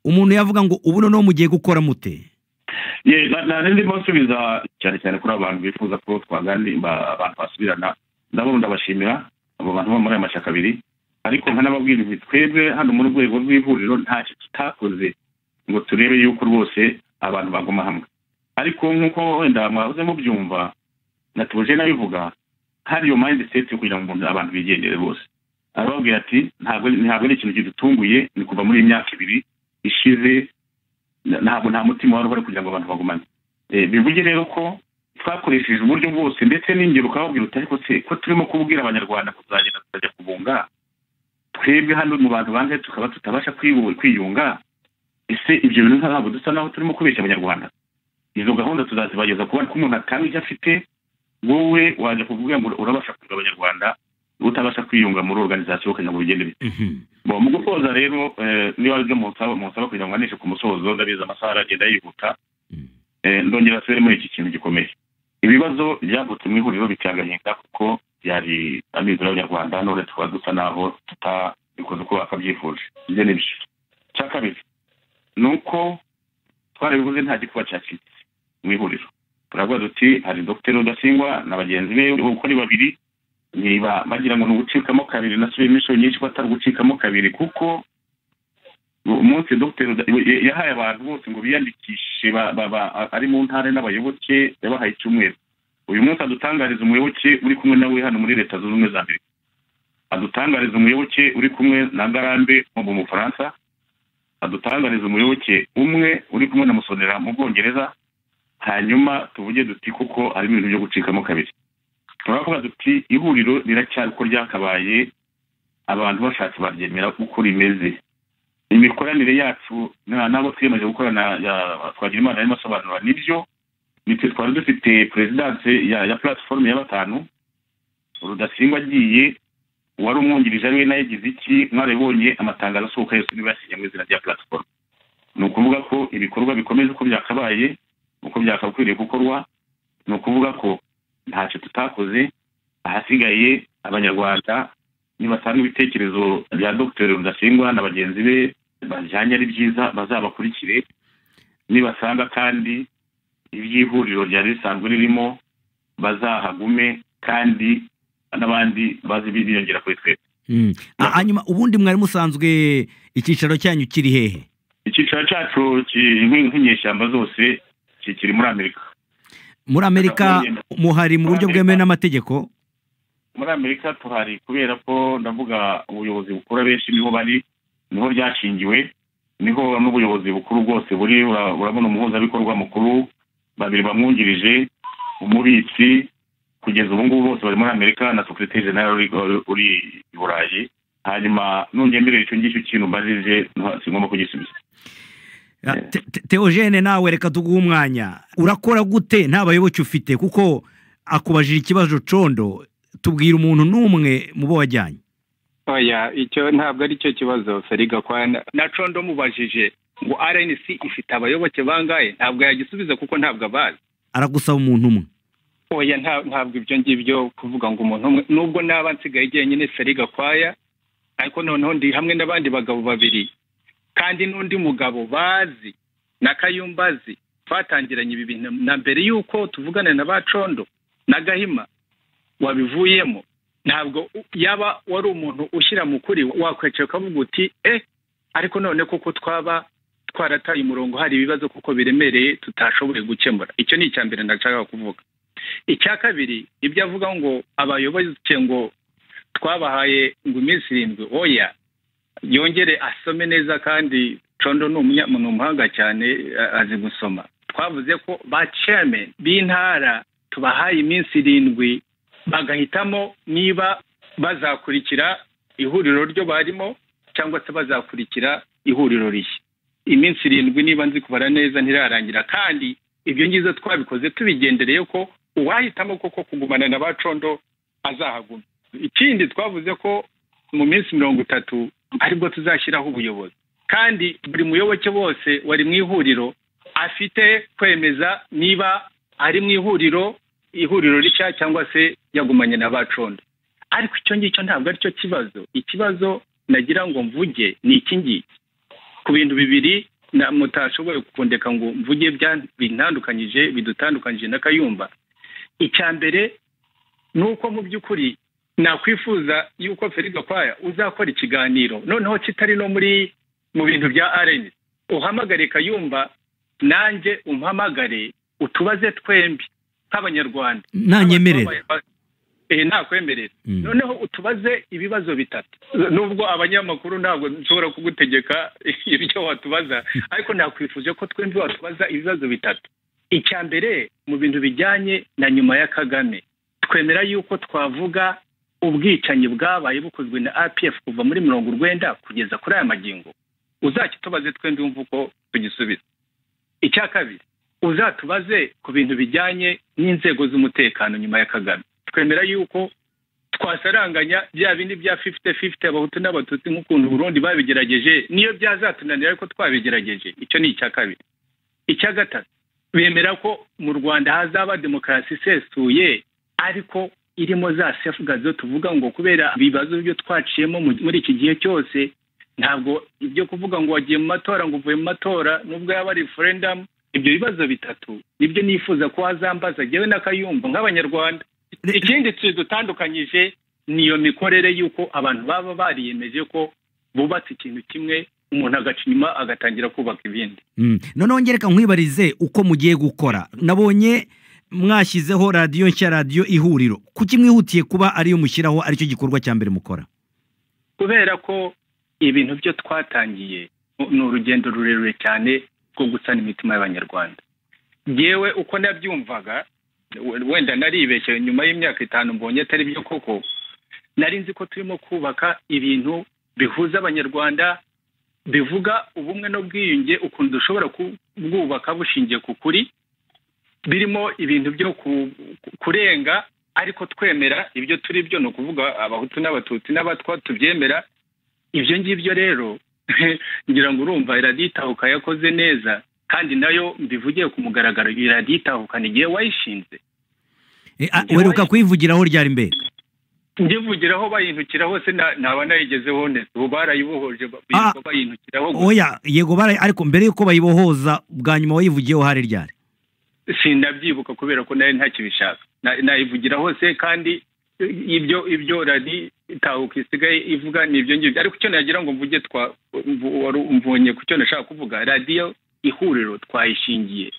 umuntu yavuga ngo ubu noneho mugiye gukora mute Ye, na- na- ndimo nsubiza cyane cyane kuri abantu bifuza ko twaganira ba- abantu basubirana ndabo ndabashimira abo bantu bo muri aya mashyaka abiri ariko nkanababwira ibi twebwe hano mu rwego rw'ihuriro ntacyo tutakoze ngo turebe yuko rwose abantu baguma hamwe ariko nk'uko wenda mwahoze mubyumva natuje nabivuga hari iyo mindset yo kugira ngo umuntu- abantu bigendere bose arababwira ati ntabwo ntabwo ari ikintu kidutunguye ni kuva muri iyi myaka ibiri ishize na- ntabwo nta mutima wari uhari kugira ngo abantu bagumane Eh, bivuge rero ko twakoresheje uburyo bwose ndetse n'ingero ukababwira uti ariko se ko turimo kubwira abanyarwanda kuzagenda tukajya kubunga twebwe hano mu bantu banze tukaba tutabasha kwiyu- kwiyunga ese ibyo bintu ntabwo dusa naho turimo kubeshya abanyarwanda izo gahunda tuzazibageza kuba ko umuntu atanga ibyo afite wowe wajya kuvuga ngo urabasha kugira abanyarwanda utabasha kwiyunga muri organizasiyo kugira ngo bigende bite Mhm. Bo, mu gusoza rero eh, niba aribyo musaba musaba kugira ngo anishe ku musozo ndabizi amasaha aragenda yihuta Mm. eh, ndongera asubire muri iki kintu gikomeye ibibazo byavutse mu ihuriro bitihanganyika kuko byari amizero y'abanyarwanda none tukaba dusa naho tutabikoze uko bakabyifuje ibyo ni byo icya kabiri ni uko twarabivuze nta gikuba cyacitse mu ihuriro turavuga duti hari dogiteri rudasingwa na bagenzi be uko ari babiri niba bagira ngo ni ugucikamo kabiri nasubiyemo inshuro nyinshi ko atari ugucikamo kabiri kuko umunsi dogiteri Ruda- ya- yahaye abantu bose ngo biyandikishe ba- ba- ba- ari mu ntara n'abayoboke yabahaye icyumweru uyu munsi adutangariza umuyoboke uri kumwe nawe hano muri leta zunze ubumwe za amerika adutangariza umuyoboke uri kumwe na ngarambe wo mu bufaransa adutangariza umuyoboke umwe uri kumwe na musonera mu bwongereza hanyuma tuvuge duti kuko harimo ibintu byo gucikamo kabiri turavuga duti ihuriro riracyari uko ryakabaye abantu bashatse baryemera uko rimeze imikoranire yacu na- n'abo twiyemeje gukorana ya- twagira imana arimo asobanura nibyo nitwe twari dufite perezidanse ya, ya platiforume ya batanu rudasingwa agiye uwari umwungirije ariwe nawe yagize iki mwarabibonye amatangazo asohoka yose niba yasinye mu izina rya platiforume ni ukuvuga ko ibikorwa bikomeza uko byakabaye uko byakakwiriye gukorwa ni ukuvuga ko ntacyo tutakoze ahasigaye abanyarwanda nibatanga ibitekerezo bya dr rudasingwa na bagenzi be bajyanye ari byiza bazabakurikire nibasanga kandi iby'ihuriro ryari risanzwe ririmo bazahagume kandi n'abandi baze biyongera kuri twebwe Mm. A- Yeah. hanyuma ubundi mwari musanzwe icyicaro cyanyu kiri hehe icyiciro cyacu ki- nk'i- nk'inyeshyamba zose kikiri muri amerika muri amerika muhari mu buryo bwemewe n'amategeko muri amerika tuhari kubera ko ndavuga ubuyobozi bukuru abenshi niho bari niho ryashingiwe niho n'ubuyobozi bukuru bwose buri ura- urabona umuhuzabikorwa mukuru babiri bamwungirije umubitsi kugeza ubu ngubu bose bari muri amerika na sekirite jenali uri i burayi hanyuma nongeye mbere icyo ngicyo kintu mbajije nta- singomba kugisubiza Ah, Te- Te- Theogene nawe reka tuguhe umwanya urakora gute nta bayoboke ufite kuko akubajije ikibazo condo tubwira umuntu n'umwe mu bo wajyanye oya icyo ntabwo ari cyo kibazo feriga kwa na- na condo mubajije ngo rnc ifite abayoboke bangahe ntabwo yagisubiza kuko ntabwo abazi aragusaba umuntu umwe oya nta- ntabwo ibyo ngibyo kuvuga ngo umuntu umwe nubwo naba nsigaye jyenyine feriga kwaya ariko noneho ndi hamwe n'abandi bagabo babiri kandi n'undi mugabo bazi na kayumbazi twatangiranye ibi bintu na mbere y'uko tuvugana na ba condo na gahima wabivuyemo ntabwo u- yaba wari umuntu ushyira mu kuri wakweceka ukavuga uti eh ariko none kuko twaba twarataye umurongo hari ibibazo kuko biremereye tutashoboye gukemura icyo ni icya mbere ndashaka kuvuga icya kabiri ibyo avuga ngo abayoboke ngo twabahaye ngo iminsi irindwi oya yongere asome neza kandi condo ni umunya- ni umuhanga cyane a- azi gusoma twavuze ko ba chairman b'intara tubahaye iminsi irindwi bagahitamo niba bazakurikira ihuriro ryo barimo cyangwa se bazakurikira ihuriro rishya iminsi irindwi niba nzi kubara neza ntirarangira kandi ibyo ngizo twabikoze tubigendereye ko uwahitamo koko kugumana na ba condo azahaguma ikindi twavuze ko mu minsi mirongo itatu aribwo tuzashyiraho ubuyobozi kandi buri muyoboke wose wari mu ihuriro afite kwemeza niba ari mu ihuriro ihuriro rishya cyangwa se yagumanye na ba condo ariko icyo ngicyo ntabwo aricyo kibazo ikibazo nagira ngo mvuge ni iki ngiki ku bintu bibiri na mutashoboye gukundeka ngo mvuge bya bintandukanyije bidutandukanyije na kayumba icya mbere ni uko mu by'ukuri nakwifuza yuko feri gakwaya uzakora ikiganiro noneho kitari no muri mu bintu bya areni uhamagare kayumba nanjye umpamagare utubaze twembi nk'abanyarwanda nanyemerera Eh, nakwemerera Mm. noneho utubaze ibibazo bitatu nubwo abanyamakuru ntabwo nshobora kugutegeka ibyo watubaza ariko nakwifuje ko twembi watubaza ibibazo bitatu icya mbere mu bintu bijyanye na nyuma ya kagame twemera yuko twavuga ubwicanyi bwabaye bukozwe na apf kuva muri mirongo urwenda kugeza kuri aya magingo uzakitubaze twembi wumva uko tugisubiza icya kabiri uzatubaze ku bintu bijyanye n'inzego z'umutekano nyuma ya kagame twemera yuko twasaranganya bya bindi bya fifite fifite abahutu n'abatutsi nk'ukuntu burundi babigerageje niyo byazatunanira ariko twabigerageje icyo ni icya kabiri icya gatatu bemera ko mu rwanda hazaba demokarasi isesuye ariko irimo za sefugazo tuvuga ngo kubera ibibazo byo twaciyemo mu- muri iki gihe cyose ntabwo ibyo kuvuga ngo wagiye mu matora ngo uvuye mu matora nubwo yaba ari referendamu ibyo bibazo bitatu nibyo nifuza ko wazambaza njyewe n'akayumva nk'abanyarwanda Re- ikindi kidutandukanyije ni iyo mikorere y'uko abantu baba bariyemeje ko bubatse ikintu kimwe umuntu agaca inyuma agatangira kubaka ibindi Mm. noneho ngereka nkwibarize uko mugiye gukora nabonye mwashyizeho radiyo nshya radiyo ihuriro kuki mwihutiye kuba ariyo mushyiraho aricyo gikorwa cya mbere mukora kubera ko ibintu byo twatangiye ni urugendo rurerure cyane rwo gusana imitima y'abanyarwanda yewe uko nabyumvaga we- wenda naribeshye nyuma y'imyaka itanu mbonye atari byo koko nari nzi ko turimo kubaka ibintu bihuza abanyarwanda bivuga ubumwe n'ubwiyunge ukuntu dushobora ku- kubwubaka bushingiye ku kuri birimo ibintu byo ku- ku- kurenga ariko twemera ibyo turi byo ni ukuvuga abahutu n'abatutsi n'abatwa tubyemera ibyo ngibyo rero ngira ngo urumva iradiyo itahuka yakoze neza kandi nayo mbivugiye ku mugaragaro iradiyo itahukana igihe wayishinze Eh, ah, Njyewe- uheruka kwivugiraho ryari mbere ndivugiraho bayintukira hose na- ntaba nayigezeho neza ubu barayibohoje ba- Ah. birirwa bayintukiraho gusa. oya yego bara ariko mbere yuko bayibohoza bwa nyuma wayivugiyeho hari ryari sindabyibuka kubera ko nari ntakibishaka Na- nayivugira hose kandi i- ibyo ibyo radi itahuka isigaye ivuga ni ibyo ngibyo ariko icyo nagira ngo mvuge twa mvu- wari umvunye ku cyo nashaka kuvuga radiyo ihuriro twayishingiye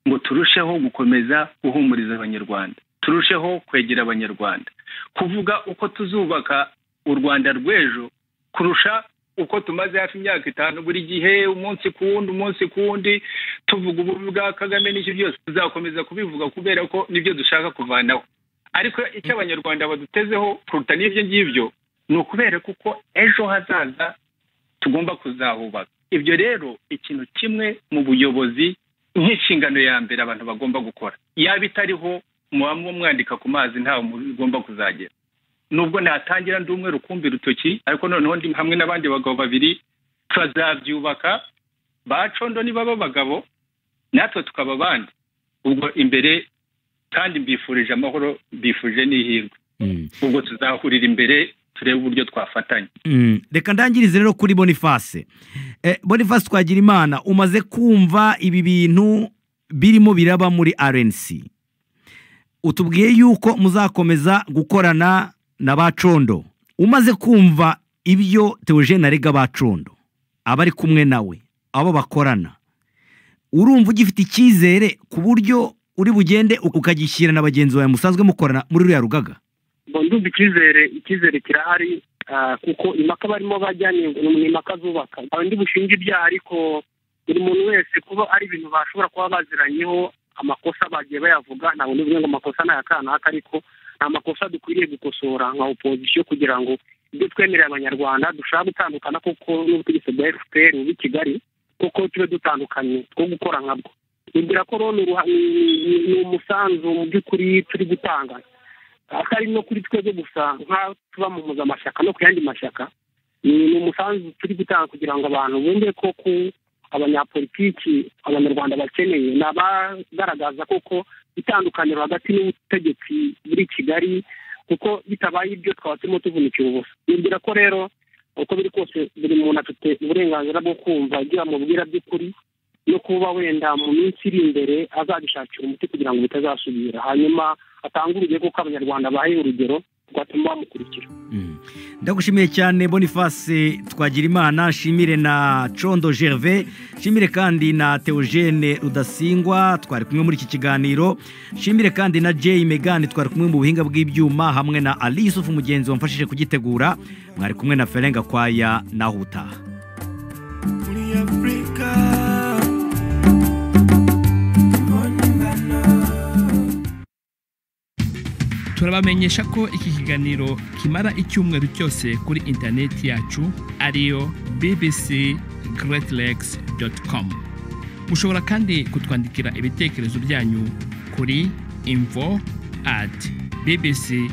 ngo turusheho gukomeza guhumuriza abanyarwanda turusheho kwegera abanyarwanda kuvuga uko tuzubaka u rwanda rw'ejo kurusha uko tumaze hafi imyaka itanu buri gihe umunsi ku wundi umunsi ku wundi tuvuga ububi bwa kagame n'icyo byose tuzakomeza kubivuga kubera ko nibyo dushaka kuvanaho ariko icyo abanyarwanda badutezeho kuruta n'ibyo ngibyo ni ukubera kuko ejo hazaza tugomba kuzahubaka ibyo rero ikintu kimwe mu buyobozi nk'inshingano ya mbere abantu bagomba gukora yaba itariho muba mwandika ku mazi ntawe mugomba kuzagera nubwo natangira ndi umwe rukumbi rutoki ariko noneho ndi hamwe n'abandi bagabo babiri tuzabyubaka bacondo nibaba abagabo natwe tukaba abandi ubwo imbere kandi mbifurije amahoro mbifurije n'ihirwe Mm. ubwo tuzahurira imbere turebe uburyo twafatanya Mm. reka ndangirize rero kuri boniface eh, boniface twagira imana umaze kumva ibi bintu birimo biraba muri rnc utubwiye yuko muzakomeza gukorana na bacondo umaze kumva ibyo teogene arega bacondo abari kumwe nawe abo bakorana urumva ugifite icyizere ku buryo uri bugende ukagishyira na bagenzi bawe musanzwe mukorana muri ruriya rugaga ngo ndumva icyizere icyizere kirahari ah, kuko impaka barimo bajyanye ngo ni impaka zubaka ntawe ndi bushinge ibyaha ariko buri muntu wese kuba ari ibintu bashobora kuba baziranyeho amakosa bagiye bayavuga ntabwo ndi buvuge ngo amakosa ni aya kanaka ariko ni amakosa dukwiriye gukosora nka opozisiyo kugira ngo ibyo twemerera abanyarwanda dushaka gutandukana kuko n'ubutegetsi bwa fpr buri kigali kuko tube dutandukanye two gukora nkabwo nibwira ko rero ni uruha- ni- ni- ni umusanzu mu by'ukuri turi gutanga atari no kuri twebwe gusa nk'aho tuba mu muzamashyaka no ku yandi mashyaka ni ni umusanzu turi gutanga kugira ngo abantu bumve ko ku abanyapolitiki abanyarwanda bakeneye ni abagaragaza koko itandukaniro hagati n'ubutegetsi buri kigali kuko bitabaye ibyo twaba turimo tuvunikira ubusa nibwira ko rero uko biri kose buri muntu afite uburenganzira bwo kumva ibyo bamubwira by'ukuri no kuba wenda mu minsi iri imbere azabishakira umuti kugira ngo bitazasubira hanyuma atange urugero kuko abanyarwanda bahaye urugero rwatuma bamukurikira Mm. ndagushimiye cyane boniface twagirimana shimire na condo gerve shimire kandi na teogene rudasingwa twari kumwe muri iki kiganiro shimire kandi na jay megani twari kumwe mu buhinga bw'ibyuma hamwe na ali yusufu mugenzi wamfashije kugitegura mwari kumwe na ferenga kwaya naho ubutaha muri afurika impimbano turabamenyesha ko iki kiganiro kimara icyumweru cyose kuri interineti yacu ariyo bbc com mushobora kandi kutwandikira ibitekerezo byanyu kuri info at bbc